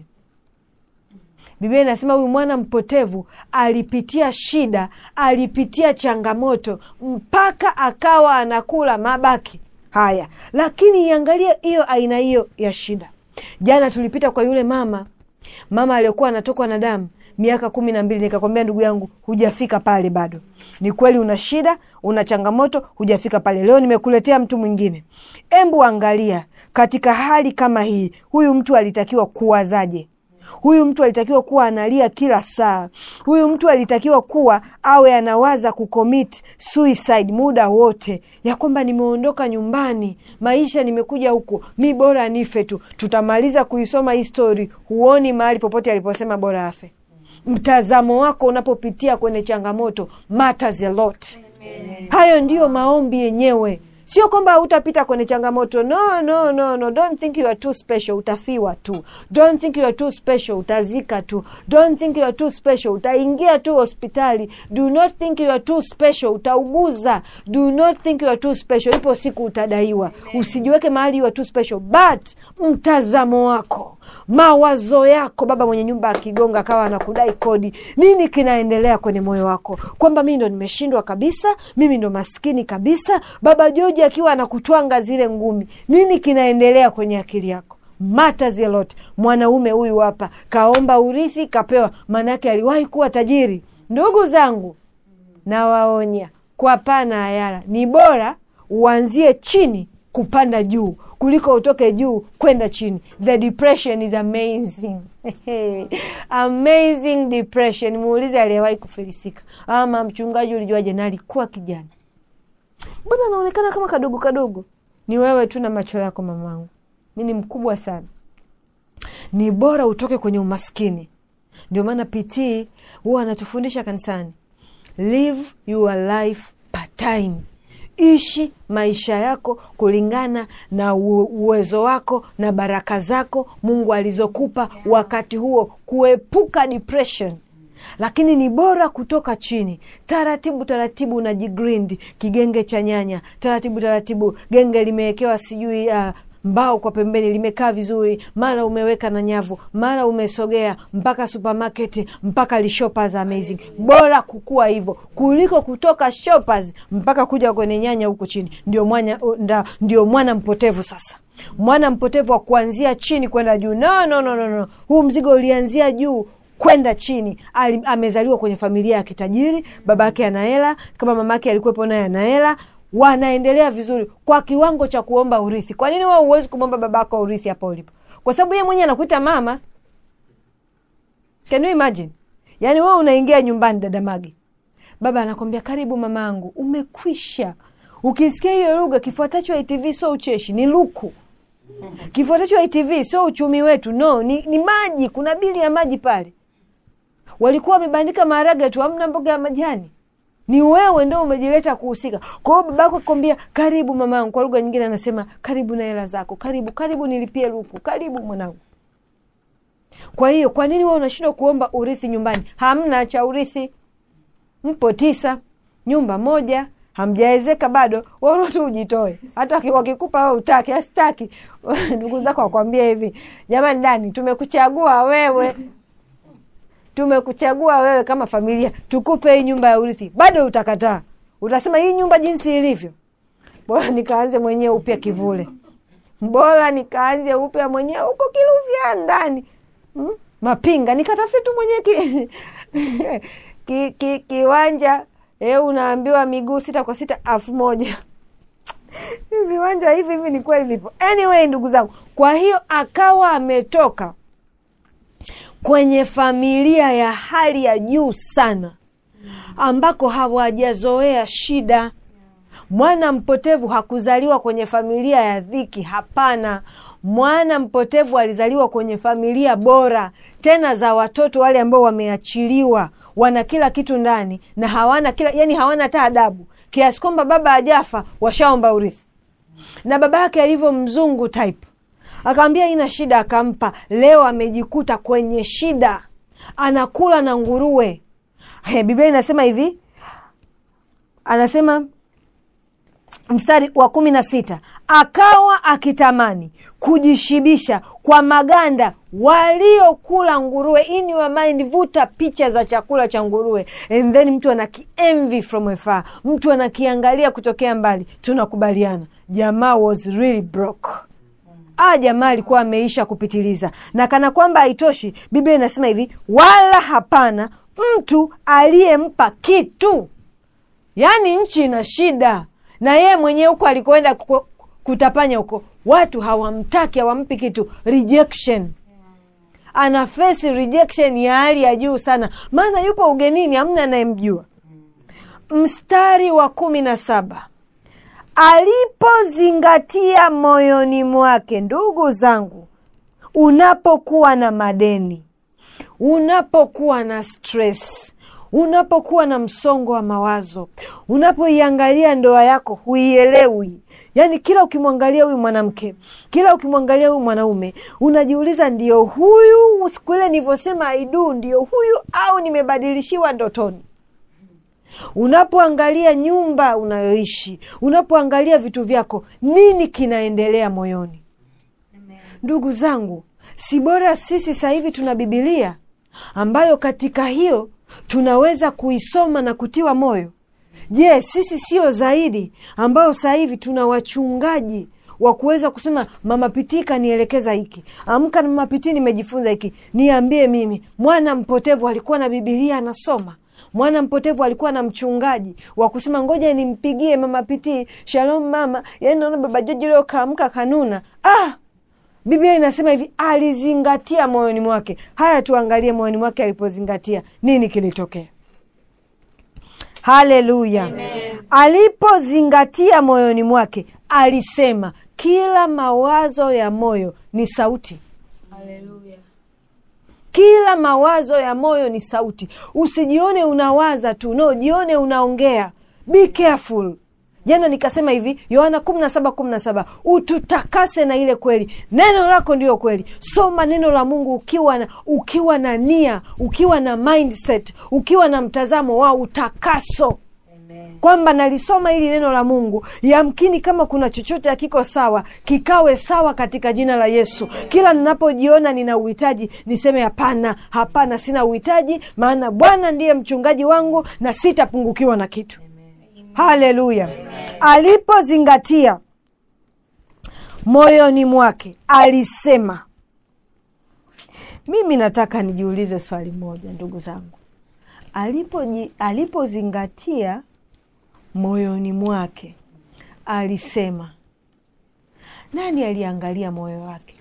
biblia inasema huyu mwana mpotevu alipitia shida alipitia changamoto mpaka akawa anakula mabaki haya lakini iangalie hiyo aina hiyo ya shida jana tulipita kwa yule mama mama aliyokuwa anatokwa na damu miaka kumi na mbili nikakwambia ndugu yangu hujafika pale bado ni kweli una shida una changamoto hujafika pale leo nimekuletea mtu mwingine embu angalia katika hali kama hii huyu mtu alitakiwa kuwazaje huyu mtu alitakiwa kuwa analia kila saa huyu mtu alitakiwa kuwa awe anawaza kucommit suicide muda wote ya kwamba nimeondoka nyumbani maisha nimekuja huku mi bora nife tu tutamaliza kuisoma hii story huoni mahali popote aliposema bora afe mtazamo wako unapopitia kwenye changamoto matters a lot hayo ndiyo maombi yenyewe sio kwamba hautapita kwenye changamoto no no no no don't think you are too special utafiwa tu don't think you are too special utazika tu don't think you are too special utaingia tu hospitali do not think you are too special utauguza do not think you are too special ipo siku utadaiwa usijiweke mahali you are too special but mtazamo wako mawazo yako baba mwenye nyumba akigonga akawa anakudai kodi nini kinaendelea kwenye moyo wako kwamba mimi ndo nimeshindwa kabisa mimi ndo maskini kabisa baba joji akiwa anakutwanga zile ngumi nini kinaendelea kwenye akili yako matters a lot mwanaume huyu hapa kaomba urithi kapewa maanaake aliwahi kuwa tajiri ndugu zangu nawaonya kwa pana hayara ni bora uanzie chini kupanda juu kuliko utoke juu kwenda chini the depression is amazing amazing depression muulize aliyewahi kufilisika ama mchungaji ulijuaje na alikuwa kijana mbona anaonekana kama kadogo kadogo ni wewe tu na macho yako mamangu mi ni mkubwa sana ni bora utoke kwenye umaskini ndio maana pt huwa anatufundisha kanisani live your life part time ishi maisha yako kulingana na u- uwezo wako na baraka zako mungu alizokupa wakati huo kuepuka depression lakini ni bora kutoka chini taratibu taratibu unajigrind kigenge cha nyanya taratibu taratibu genge limewekewa sijui uh, mbao kwa pembeni limekaa vizuri mara umeweka na nyavu mara umesogea mpaka supermarket mpaka lishoppers amazing bora kukua hivyo kuliko kutoka shoppers mpaka kuja kwenye nyanya huku chini ndio mwana, nda, ndio mwana mpotevu sasa mwana mpotevu wa kuanzia chini kwenda juu no, no, no, no, no. huu mzigo ulianzia juu kwenda chini Ali, amezaliwa kwenye familia ya kitajiri baba yake ana hela kama mama yake alikuwepo naye ana hela wanaendelea vizuri kwa kiwango cha kuomba urithi kwa nini wewe huwezi kumwomba baba yako urithi hapa ulipo kwa sababu yeye mwenyewe anakuita mama can you imagine yaani wewe unaingia nyumbani dada magi baba anakwambia karibu mamaangu umekwisha ukisikia hiyo lugha kifuatacho itv sio ucheshi ni luku kifuatacho itv sio uchumi wetu no ni, ni maji kuna bili ya maji pale walikuwa wamebandika maharage tu amna mboga ya majani ni wewe ndo umejileta kuhusika kwa hiyo babako akwambia karibu mamangu kwa lugha nyingine anasema karibu na hela zako karibu karibu nilipie luku karibu mwanangu kwa hiyo kwa nini wewe unashindwa kuomba urithi nyumbani hamna cha urithi mpo tisa nyumba moja hamjaezeka bado waona tu ujitoe hata waki- wakikupa we utaki asitaki ndugu zako wakwambia hivi jamani dani tumekuchagua wewe tumekuchagua wewe kama familia tukupe hii nyumba ya urithi bado utakataa utasema hii nyumba jinsi ilivyo bora nikaanze mwenyewe upya kivule bora nikaanze upya mwenyewe huko kiluvya ndani hmm? mapinga nikatafute tu mwenyewe ki, ki, ki, kiwanja e, unaambiwa miguu sita kwa sita elfu moja Hivi viwanja hivi hivi ni kweli vipo anyway ndugu zangu kwa hiyo akawa ametoka kwenye familia ya hali ya juu sana ambako hawajazoea shida mwana mpotevu hakuzaliwa kwenye familia ya dhiki hapana mwana mpotevu alizaliwa kwenye familia bora tena za watoto wale ambao wameachiliwa wana kila kitu ndani na hawana kila yani hawana hata adabu kiasi kwamba baba ajafa washaomba urithi na baba yake alivyo mzungu type akaambia ina shida akampa leo amejikuta kwenye shida anakula na nguruwe He, biblia inasema hivi anasema mstari wa kumi na sita akawa akitamani kujishibisha kwa maganda waliokula nguruwe in your mind vuta picha za chakula cha nguruwe and then mtu anakienvy from afar mtu anakiangalia kutokea mbali tunakubaliana jamaa was really broke ah jamaa alikuwa ameisha kupitiliza na kana kwamba haitoshi biblia inasema hivi wala hapana mtu aliyempa kitu yaani nchi ina shida na yeye mwenyewe huko alikoenda kuko- kutapanya huko watu hawamtaki hawampi kitu rejection ana face rejection ya hali ya juu sana maana yupo ugenini hamna anayemjua mstari wa kumi na saba alipozingatia moyoni mwake ndugu zangu unapokuwa na madeni unapokuwa na stress unapokuwa na msongo wa mawazo unapoiangalia ndoa yako huielewi yaani kila ukimwangalia huyu mwanamke kila ukimwangalia huyu mwanaume unajiuliza ndio huyu siku ile nilivyosema aidu ndio huyu au nimebadilishiwa ndotoni unapoangalia nyumba unayoishi unapoangalia vitu vyako nini kinaendelea moyoni ndugu zangu si bora sisi sasa hivi tuna bibilia ambayo katika hiyo tunaweza kuisoma na kutiwa moyo je sisi sio zaidi ambayo sasa hivi tuna wachungaji wa kuweza kusema mama pitii kanielekeza hiki amka na mama pitii nimejifunza hiki niambie mimi mwana mpotevu alikuwa na bibilia anasoma mwana mpotevu alikuwa na mchungaji wa kusema ngoja nimpigie mama pitii shalom mama yani naona baba joji leo kaamka kanuna ah biblia inasema hivi alizingatia moyoni mwake haya tuangalie moyoni mwake alipozingatia nini kilitokea haleluya alipozingatia moyoni mwake alisema kila mawazo ya moyo ni sauti Hallelujah. kila mawazo ya moyo ni sauti usijione unawaza tu no jione unaongea be careful jana nikasema hivi yohana kumi na saba kumi na saba ututakase na ile kweli neno lako ndiyo kweli soma neno la mungu ukiwa na ukiwa na nia ukiwa na mindset ukiwa na mtazamo wa utakaso Amen. kwamba nalisoma hili neno la mungu yamkini kama kuna chochote hakiko sawa kikawe sawa katika jina la yesu kila ninapojiona nina uhitaji niseme hapana hapana sina uhitaji maana bwana ndiye mchungaji wangu na sitapungukiwa na kitu haleluya alipozingatia moyoni mwake alisema mimi nataka nijiulize swali moja ndugu zangu alipoji- alipozingatia moyoni mwake alisema nani aliangalia moyo wake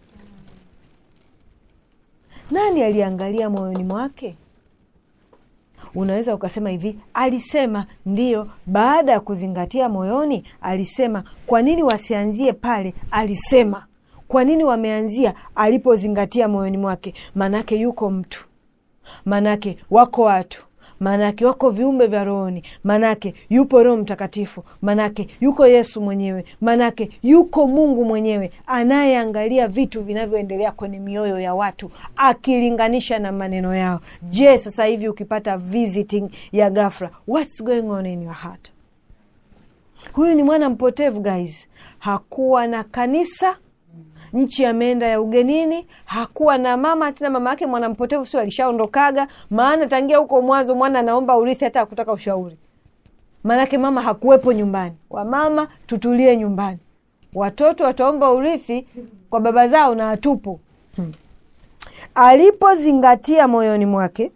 nani aliangalia moyoni mwake unaweza ukasema hivi alisema ndiyo baada ya kuzingatia moyoni alisema kwa nini wasianzie pale alisema kwa nini wameanzia alipozingatia moyoni mwake maanake yuko mtu maanake wako watu maanake wako viumbe vya rohoni maanake yupo roho mtakatifu maanake yuko yesu mwenyewe maanake yuko mungu mwenyewe anayeangalia vitu vinavyoendelea kwenye mioyo ya watu akilinganisha na maneno yao je sasa hivi ukipata visiting ya gafra what's going on in your heart huyu ni mwana mpotevu guys hakuwa na kanisa nchi ameenda ya ugenini hakuwa na mama tena mama yake mwanampotevu sio alishaondokaga maana tangia huko mwanzo mwana anaomba urithi hata akutaka ushauri maanake mama hakuwepo nyumbani wamama tutulie nyumbani watoto wataomba urithi kwa baba zao na hatupo hmm. alipozingatia moyoni mwake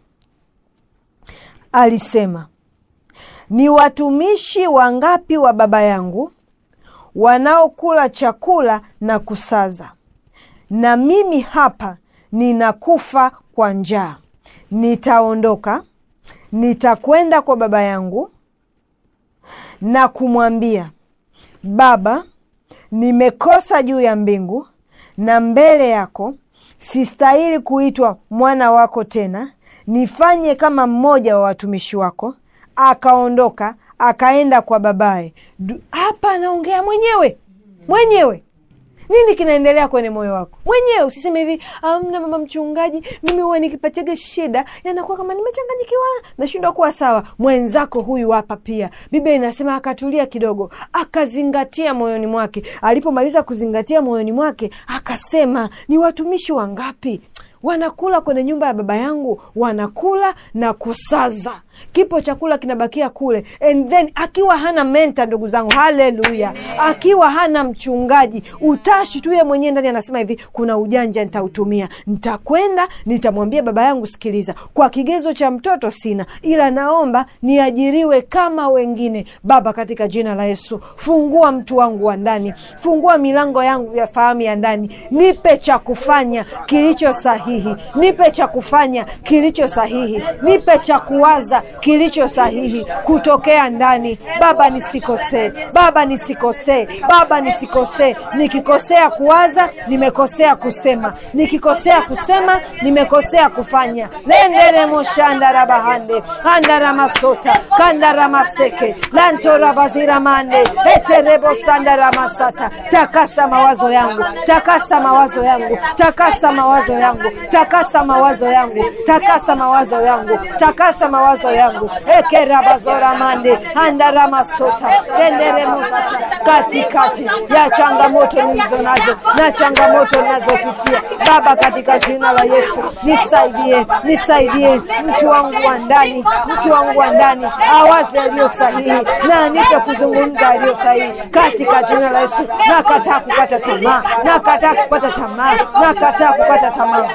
alisema ni watumishi wangapi wa baba yangu wanaokula chakula na kusaza na mimi hapa ninakufa kwa njaa nitaondoka nitakwenda kwa baba yangu na kumwambia baba nimekosa juu ya mbingu na mbele yako sistahili kuitwa mwana wako tena nifanye kama mmoja wa watumishi wako akaondoka akaenda kwa babaye Du- hapa anaongea mwenyewe mwenyewe nini kinaendelea kwenye moyo wako mwenyewe usiseme hivi amna mama mchungaji mimi huwa nikipatiaga shida yanakuwa kama nimechanganyikiwa nashindwa kuwa sawa mwenzako huyu hapa pia biblia inasema akatulia kidogo akazingatia moyoni mwake alipomaliza kuzingatia moyoni mwake akasema ni watumishi wangapi wanakula kwenye nyumba ya baba yangu wanakula na kusaza kipo chakula kinabakia kule and then akiwa hana menta ndugu zangu haleluya akiwa hana mchungaji utashi tu ye mwenyewe ndani anasema hivi kuna ujanja nitautumia nitakwenda nitamwambia baba yangu sikiliza kwa kigezo cha mtoto sina ila naomba niajiriwe kama wengine baba katika jina la yesu fungua mtu wangu wa ndani fungua milango yangu ya fahamu ya ndani nipe cha kufanya kilicho sahihi nipe cha kufanya kilicho sahihi nipe cha kuwaza kilicho sahihi kutokea ndani baba nisikosee baba nisikosee baba nisikosee nikikosea kuwaza nimekosea kusema nikikosea kusema nimekosea kufanya lenderemoshandarabahande andaramasota kandaramaseke lantorabaziramande eterebosandaраmasata takasa mawazo yangu takasa mawazo yangu takasa mawazo yangu takasa mawazo yangu takasa mawazo yangu takasa mawazo yangu ekerabazoramande andaramasota tenderemosata katikati ya changamoto nilizo nazo na changamoto ninazopitia baba katika jina la yesu nisaidie nisaidie mtu wangu wa ndani mtu wangu wa ndani awaze aliyo sahihi na anipe kuzungumza aliyo sahihi katika jina la yesu nakataa kukata tamaa nakataa kukata tamaa nakataa kukata tamaa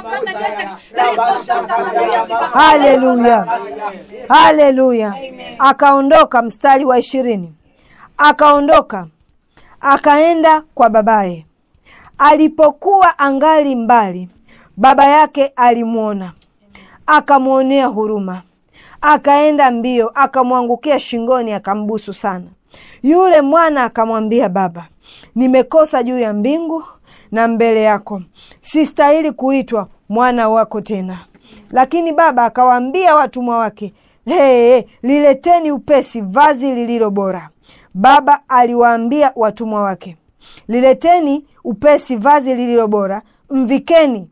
haleluya haleluya akaondoka mstari wa ishirini akaondoka akaenda kwa babaye alipokuwa angali mbali baba yake alimwona akamwonea huruma akaenda mbio akamwangukia shingoni akambusu sana yule mwana akamwambia baba nimekosa juu ya mbingu na mbele yako sistahili kuitwa mwana wako tena lakini baba akawaambia watumwa wake hey, lileteni upesi vazi lililo bora baba aliwaambia watumwa wake lileteni upesi vazi lililo bora mvikeni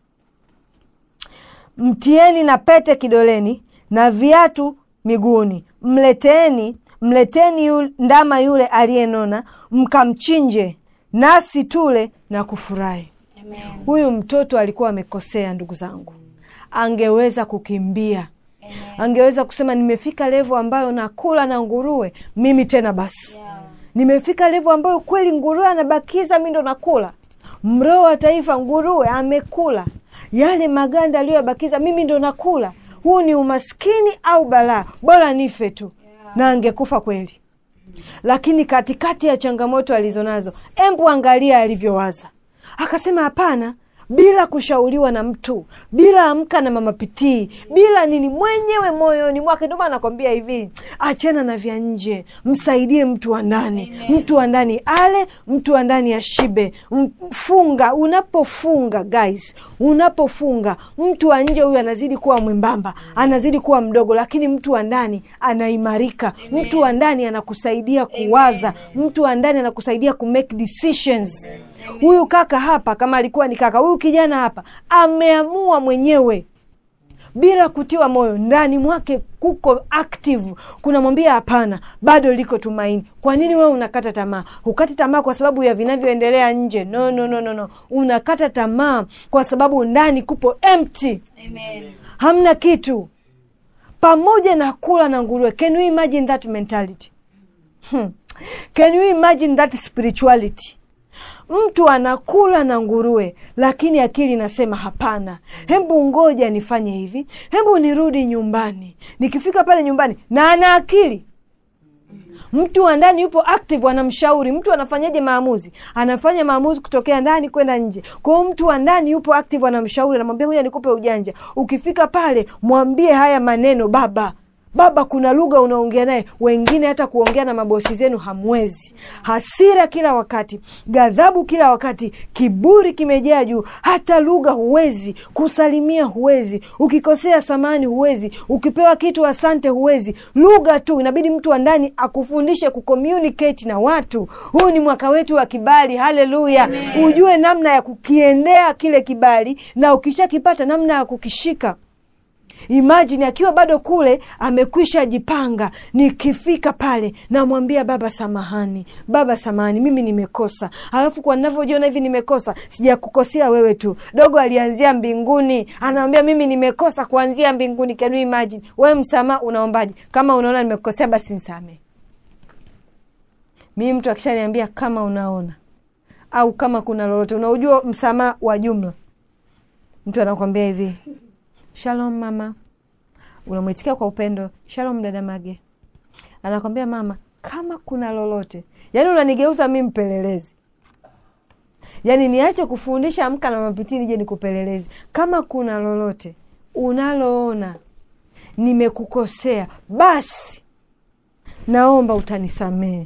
mtieni na pete kidoleni na viatu miguuni mleteni mleteni yule, ndama yule aliyenona mkamchinje nasi tule na kufurahi Amen. huyu mtoto alikuwa amekosea ndugu zangu angeweza kukimbia Amen. angeweza kusema nimefika levo ambayo nakula na nguruwe mimi tena basi Yeah. nimefika levo ambayo kweli nguruwe anabakiza mi ndo nakula mroho wa taifa nguruwe amekula yale maganda aliyoyabakiza mimi ndo nakula huu ni umaskini au balaa bora nife tu na angekufa kweli lakini katikati ya changamoto alizonazo embu angalia alivyowaza akasema hapana bila kushauriwa na mtu bila amka na mamapitii bila nini mwenyewe moyoni mwake ndio maana nakwambia hivi achana na vya nje msaidie mtu wa ndani mtu wa ndani ale mtu wa ndani ashibe M- funga unapofunga guys unapofunga mtu wa nje huyu anazidi kuwa mwembamba anazidi kuwa mdogo lakini mtu wa ndani anaimarika mtu wa ndani anakusaidia kuwaza mtu wa ndani anakusaidia kumake decisions huyu kaka hapa kama alikuwa ni kaka huyu kijana hapa ameamua mwenyewe bila kutiwa moyo ndani mwake kuko active kunamwambia hapana bado liko tumaini kwa nini wewe unakata tamaa hukati tamaa kwa sababu ya vinavyoendelea nje no no no no no unakata tamaa kwa sababu ndani kupo empty Amen. hamna kitu pamoja na kula na nguruwe can you imagine that mentality hmm. can you imagine that spirituality mtu anakula na nguruwe lakini akili inasema hapana hembu ngoja nifanye hivi hembu nirudi nyumbani nikifika pale nyumbani na ana akili mtu wa ndani yupo active anamshauri mtu anafanyaje maamuzi anafanya maamuzi kutokea ndani kwenda nje kwa hiyo mtu wa ndani yupo active anamshauri anamwambia huja nikupe ujanja ukifika pale mwambie haya maneno baba baba kuna lugha unaongea naye wengine hata kuongea na mabosi zenu hamwezi hasira kila wakati ghadhabu kila wakati kiburi kimejaa juu hata lugha huwezi kusalimia huwezi ukikosea samani huwezi ukipewa kitu asante huwezi lugha tu inabidi mtu wa ndani akufundishe kucommunicate na watu huu ni mwaka wetu wa kibali haleluya ujue namna ya kukiendea kile kibali na ukishakipata namna ya kukishika imajini akiwa bado kule amekwisha jipanga nikifika pale namwambia baba samahani baba samahani mimi nimekosa alafu kwa navyojiona hivi nimekosa sijakukosea wewe tu dogo alianzia mbinguni anamwambia mimi nimekosa kuanzia mbinguni can you imagine wewe msamaha unaombaje kama unaona nimekosea basi nisamee mimi mtu akishaniambia kama unaona au kama kuna lolote unaujua msamaha wa jumla mtu anakwambia hivi shalom mama unamwitikia kwa upendo shalom dada mage anakwambia mama kama kuna lolote yaani unanigeuza mi mpelelezi yaani niache kufundisha amka na mapitini je nikupelelezi kama kuna lolote unaloona nimekukosea basi naomba utanisamehe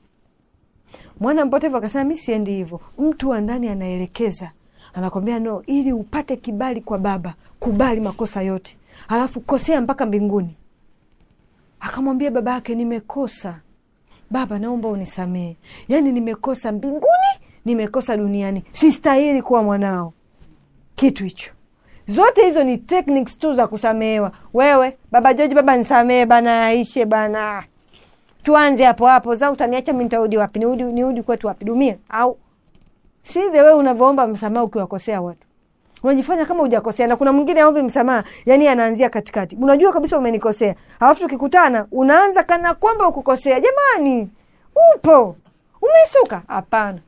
mwana mpotevu akasema mi siendi hivyo mtu wa ndani anaelekeza anakwambia no ili upate kibali kwa baba kubali makosa yote alafu kosea mpaka mbinguni akamwambia baba yake nimekosa baba naomba unisamehe yaani nimekosa mbinguni nimekosa duniani sistahili kuwa mwanao kitu hicho zote hizo ni techniques tu za kusamehewa wewe baba joji baba nisamehe bana aishe bana tuanze hapo hapo za utaniacha mi nitarudi wapi niudi, niudi kwetu wapi dumia au si the way unavyoomba msamaha ukiwakosea watu unajifanya kama hujakosea na kuna mwingine aombi msamaha yani anaanzia katikati unajua kabisa umenikosea alafu tukikutana unaanza kana kwamba ukukosea jamani upo umesuka hapana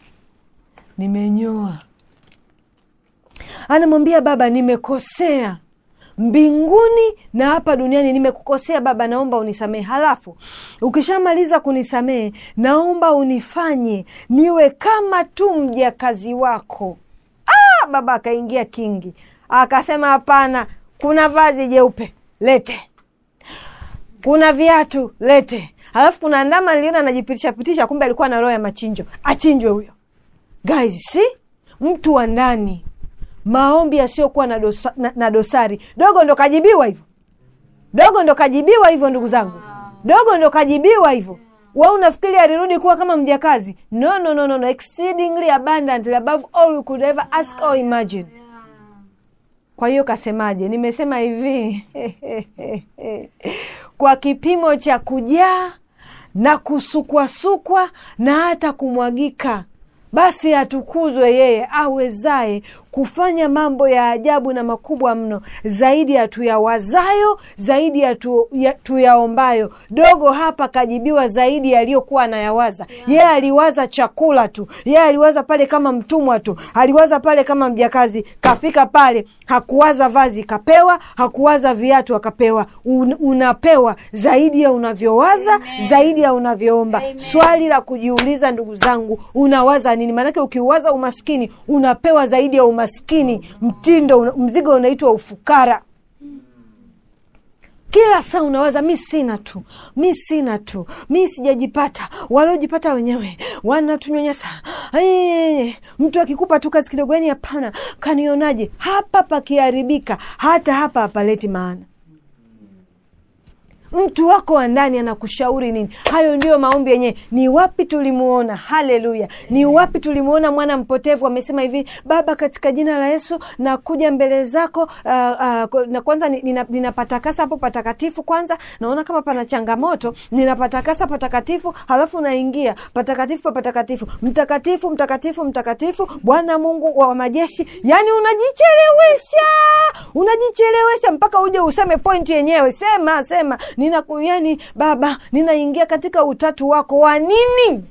nimenyoa anamwambia baba nimekosea mbinguni na hapa duniani nimekukosea baba naomba unisamehe halafu ukishamaliza kunisamehe naomba unifanye niwe kama tu mjakazi wako ah, baba akaingia kingi akasema hapana kuna vazi jeupe lete kuna viatu lete halafu kuna ndama niliona anajipitisha pitisha kumbe alikuwa na roho ya machinjo achinjwe huyo guys si mtu wa ndani maombi yasiyokuwa na, dosa, na, na dosari dogo ndo kajibiwa hivyo dogo ndo kajibiwa hivyo ndugu zangu dogo ndo kajibiwa hivyo wa unafikiri alirudi kuwa kama mjakazi no, no, no, no, no. exceedingly abundantly above all we could ever ask or imagine kwa hiyo kasemaje nimesema hivi kwa kipimo cha kujaa na kusukwasukwa na hata kumwagika basi atukuzwe yeye awezaye kufanya mambo ya ajabu na makubwa mno zaidi ya tuyawazayo zaidi ya, tu, ya tuyaombayo dogo hapa kajibiwa zaidi yaliyokuwa anayawaza yeye aliwaza chakula tu yeye aliwaza pale kama mtumwa tu aliwaza pale kama mjakazi kafika pale hakuwaza vazi kapewa hakuwaza viatu akapewa Un, unapewa zaidi ya unavyowaza Amen. zaidi ya unavyoomba Amen. swali la kujiuliza ndugu zangu unawaza nini maanake ukiwaza umaskini unapewa zaidi ya umaskini mtindo una, mzigo unaitwa ufukara kila saa unawaza mi sina tu mi sina tu mi sijajipata waliojipata wenyewe wanatunyonyesa Ai, mtu akikupa tu kazi kidogo yani hapana kanionaje hapa pakiharibika hata hapa hapaleti maana mtu wako wa ndani anakushauri nini hayo ndiyo maombi yenyewe ni wapi tulimuona haleluya ni wapi tulimuona mwana mpotevu amesema hivi baba katika jina la yesu nakuja mbele zako uh, uh, na kwanza ni- nina- ninapatakasa hapo patakatifu kwanza naona kama pana changamoto ninapatakasa patakatifu halafu naingia patakatifu pa patakatifu mtakatifu mtakatifu mtakatifu bwana mungu wa majeshi yani unajichelewesha unajichelewesha mpaka uje useme pointi yenyewe sema sema nina yani baba ninaingia katika utatu wako wa nini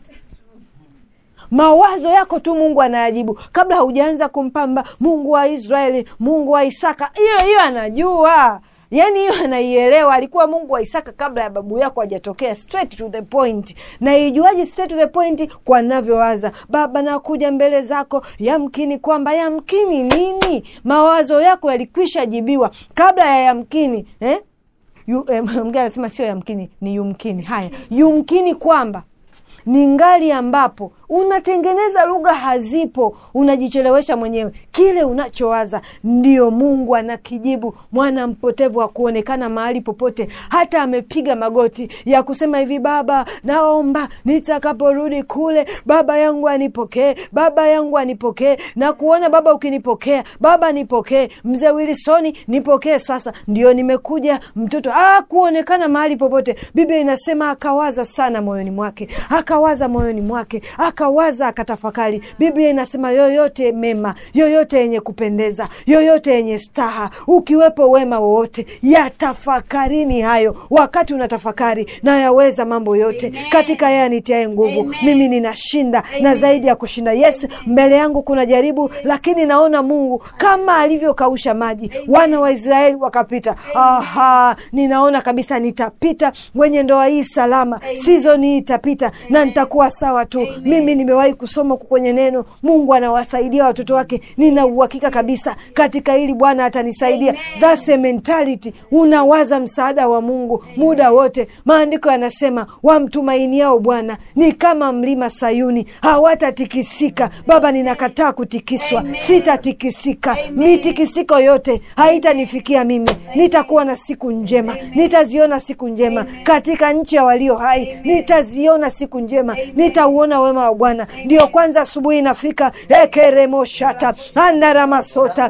mawazo yako tu mungu anayajibu kabla haujaanza kumpamba mungu wa israeli mungu wa isaka hiyo hiyo anajua yaani hiyo anaielewa alikuwa mungu wa isaka kabla ya babu yako hajatokea straight to the point na ijuaji straight to the point kwa navyowaza baba nakuja mbele zako yamkini kwamba yamkini nini mawazo yako yalikwisha jibiwa kabla ya yamkini eh? Yu, eh, mgeni anasema sio yamkini ni yumkini haya yumkini kwamba ni ngali ambapo unatengeneza lugha hazipo unajichelewesha mwenyewe kile unachowaza ndio mungu anakijibu mwana mpotevu akuonekana mahali popote hata amepiga magoti ya kusema hivi baba naomba nitakaporudi kule baba yangu anipokee baba yangu anipokee na kuona baba ukinipokea baba nipokee mzee wilisoni nipokee sasa ndio nimekuja mtoto ah, kuonekana mahali popote biblia inasema akawaza sana moyoni mwake akawaza moyoni mwake akawaza akatafakari biblia inasema yoyote mema yoyote yenye kupendeza yoyote yenye staha ukiwepo wema wowote yatafakarini hayo wakati unatafakari na yaweza mambo yote Amen. katika yeye anitiae nguvu Amen. mimi ninashinda na Amen. zaidi ya kushinda yes mbele yangu kuna jaribu lakini naona mungu kama alivyokausha maji wana wa israeli wakapita aha ninaona kabisa nitapita wenye ndoa hii salama sizoni hii itapita na nitakuwa sawa tu mimi nimewahi kusoma huku kwenye neno mungu anawasaidia watoto wake nina uhakika kabisa katika hili bwana atanisaidia That's a mentality unawaza msaada wa mungu muda wote maandiko yanasema wamtumainiao bwana ni kama mlima sayuni hawatatikisika baba ninakataa kutikiswa sitatikisika mitikisiko yote haitanifikia mimi nitakuwa na siku njema nitaziona siku njema katika nchi ya walio hai nitaziona siku njema nitauona wema wa bwana ndio kwanza asubuhi inafika ekeremoshata andaramasota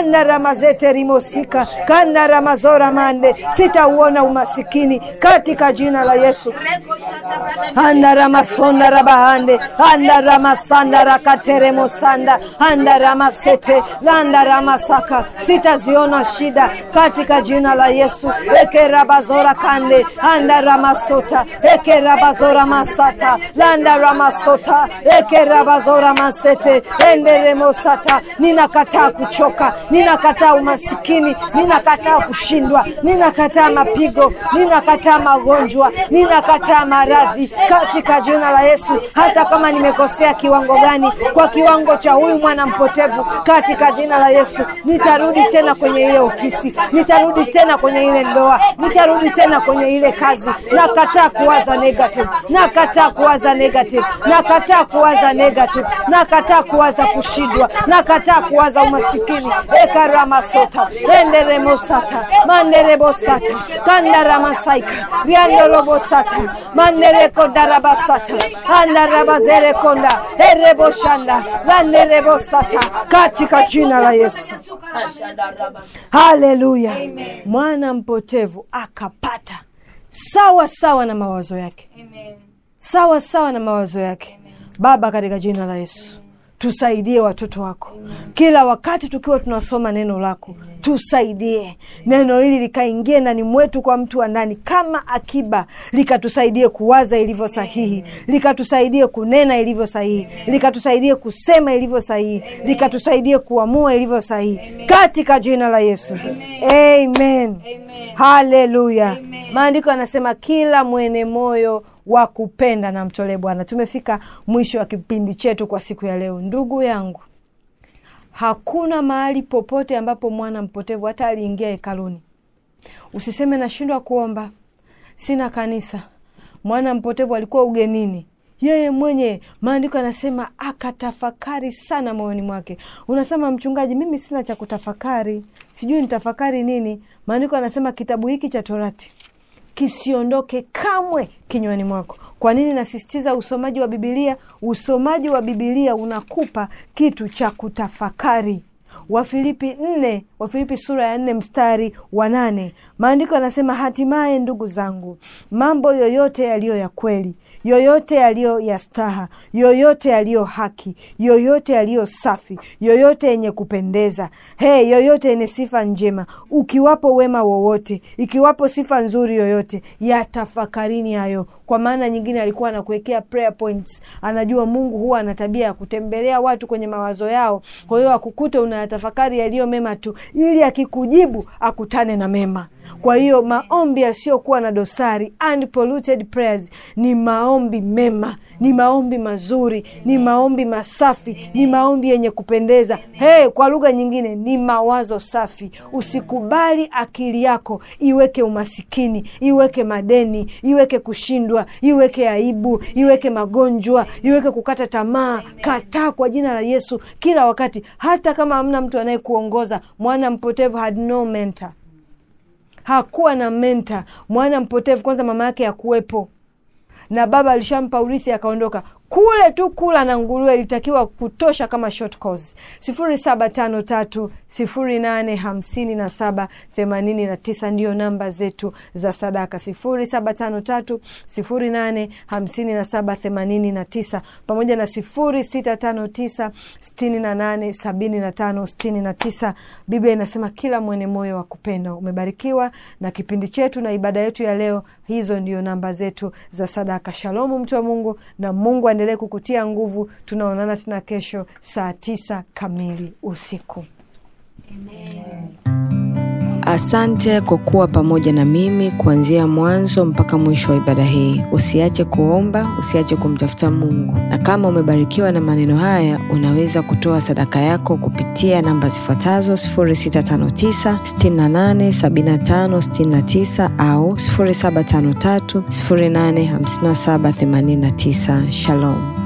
kandaramazeterimosika kandaramazora mande sitauona umasikini katika jina la yesu andaramasonda rabahande andaramasanda rakateremosanda andaramasete landaramasaka sitaziona shida katika jina la yesu ekerabazora kande andaramasota ekerabazora masata landaramasota ekerabazora masete enderemosata ninakataa kuchoka ninakataa umasikini ninakataa kushindwa ninakataa mapigo ninakataa magonjwa ninakataa maradhi katika jina la yesu hata kama nimekosea kiwango gani kwa kiwango cha huyu mwana mpotevu katika jina la yesu nitarudi tena kwenye ile ofisi nitarudi tena kwenye ile ndoa nitarudi tena kwenye ile kazi nakataa kuwaza negative nakataa kuwaza negative nakataa kuwaza negative nakataa kuwaza kushindwa nakataa kuwaza umasikini ekaramasota enderemosata manderebosata kandaramasaika riandorobosata manderekodarabasata andarabazerekonda ereboshanda landerebosata katika jina la yesu haleluya mwana mpotevu akapata sawa sawa na mawazo yake Amen. sawa sawa na mawazo yake baba katika jina la yesu tusaidie watoto wako kila wakati tukiwa tunasoma neno lako tusaidie neno hili likaingie ndani mwetu kwa mtu wa ndani kama akiba likatusaidie kuwaza ilivyo sahihi likatusaidie kunena ilivyo sahihi likatusaidie kusema ilivyo sahihi likatusaidie kuamua ilivyo sahihi katika jina la yesu amen haleluya maandiko yanasema kila mwene moyo wa kupenda na mtolee bwana tumefika mwisho wa kipindi chetu kwa siku ya leo ndugu yangu hakuna mahali popote ambapo mwana mpotevu hata aliingia hekaluni usiseme nashindwa kuomba sina kanisa mwana mpotevu alikuwa ugenini yeye mwenye maandiko yanasema akatafakari sana moyoni mwake unasema mchungaji mimi sina cha kutafakari sijui nitafakari nini maandiko yanasema kitabu hiki cha torati kisiondoke kamwe kinywani mwako kwa nini nasisitiza usomaji wa bibilia usomaji wa bibilia unakupa kitu cha kutafakari wafilipi nne wafilipi sura ya nne mstari wa nane maandiko yanasema hatimaye ndugu zangu mambo yoyote yaliyo ya kweli yoyote yaliyo ya staha yoyote yaliyo haki yoyote yaliyo safi yoyote yenye kupendeza he yoyote yenye sifa njema ukiwapo wema wowote ikiwapo sifa nzuri yoyote yatafakarini hayo kwa maana nyingine alikuwa anakuwekea prayer points anajua mungu huwa ana tabia ya kutembelea watu kwenye mawazo yao kwa hiyo akukute unayatafakari yaliyo mema tu ili akikujibu akutane na mema kwa hiyo maombi yasiyokuwa na dosari unpolluted prayers ni maombi mema ni maombi mazuri ni maombi masafi ni maombi yenye kupendeza hey, kwa lugha nyingine ni mawazo safi usikubali akili yako iweke umasikini iweke madeni iweke kushindwa iweke aibu iweke magonjwa iweke kukata tamaa kataa kwa jina la yesu kila wakati hata kama hamna mtu anayekuongoza mwana mpotevu had no mentor hakuwa na menta mwana mpotevu kwanza mama yake hakuwepo na baba alishampa urithi akaondoka kule tu kula na nguruwe ilitakiwa kutosha kama short course sifuri saba tano tatu sifuri nane hamsini na saba themanini na tisa ndiyo namba zetu za sadaka sifuri saba tano tatu sifuri nane hamsini na saba themanini na tisa pamoja na sifuri sita tano tisa sitini na nane sabini na tano sitini na tisa biblia inasema kila mwene moyo wa kupenda umebarikiwa na kipindi chetu na ibada yetu ya leo hizo ndio namba zetu za sadaka shalomu mtu wa mungu na mungu aendelee kukutia nguvu tunaonana tena kesho saa tisa kamili usiku Asante kwa kuwa pamoja na mimi kuanzia mwanzo mpaka mwisho wa ibada hii. Usiache kuomba, usiache kumtafuta Mungu, na kama umebarikiwa na maneno haya, unaweza kutoa sadaka yako kupitia namba zifuatazo 0659 68 75 69 au 0753 085789. Shalom.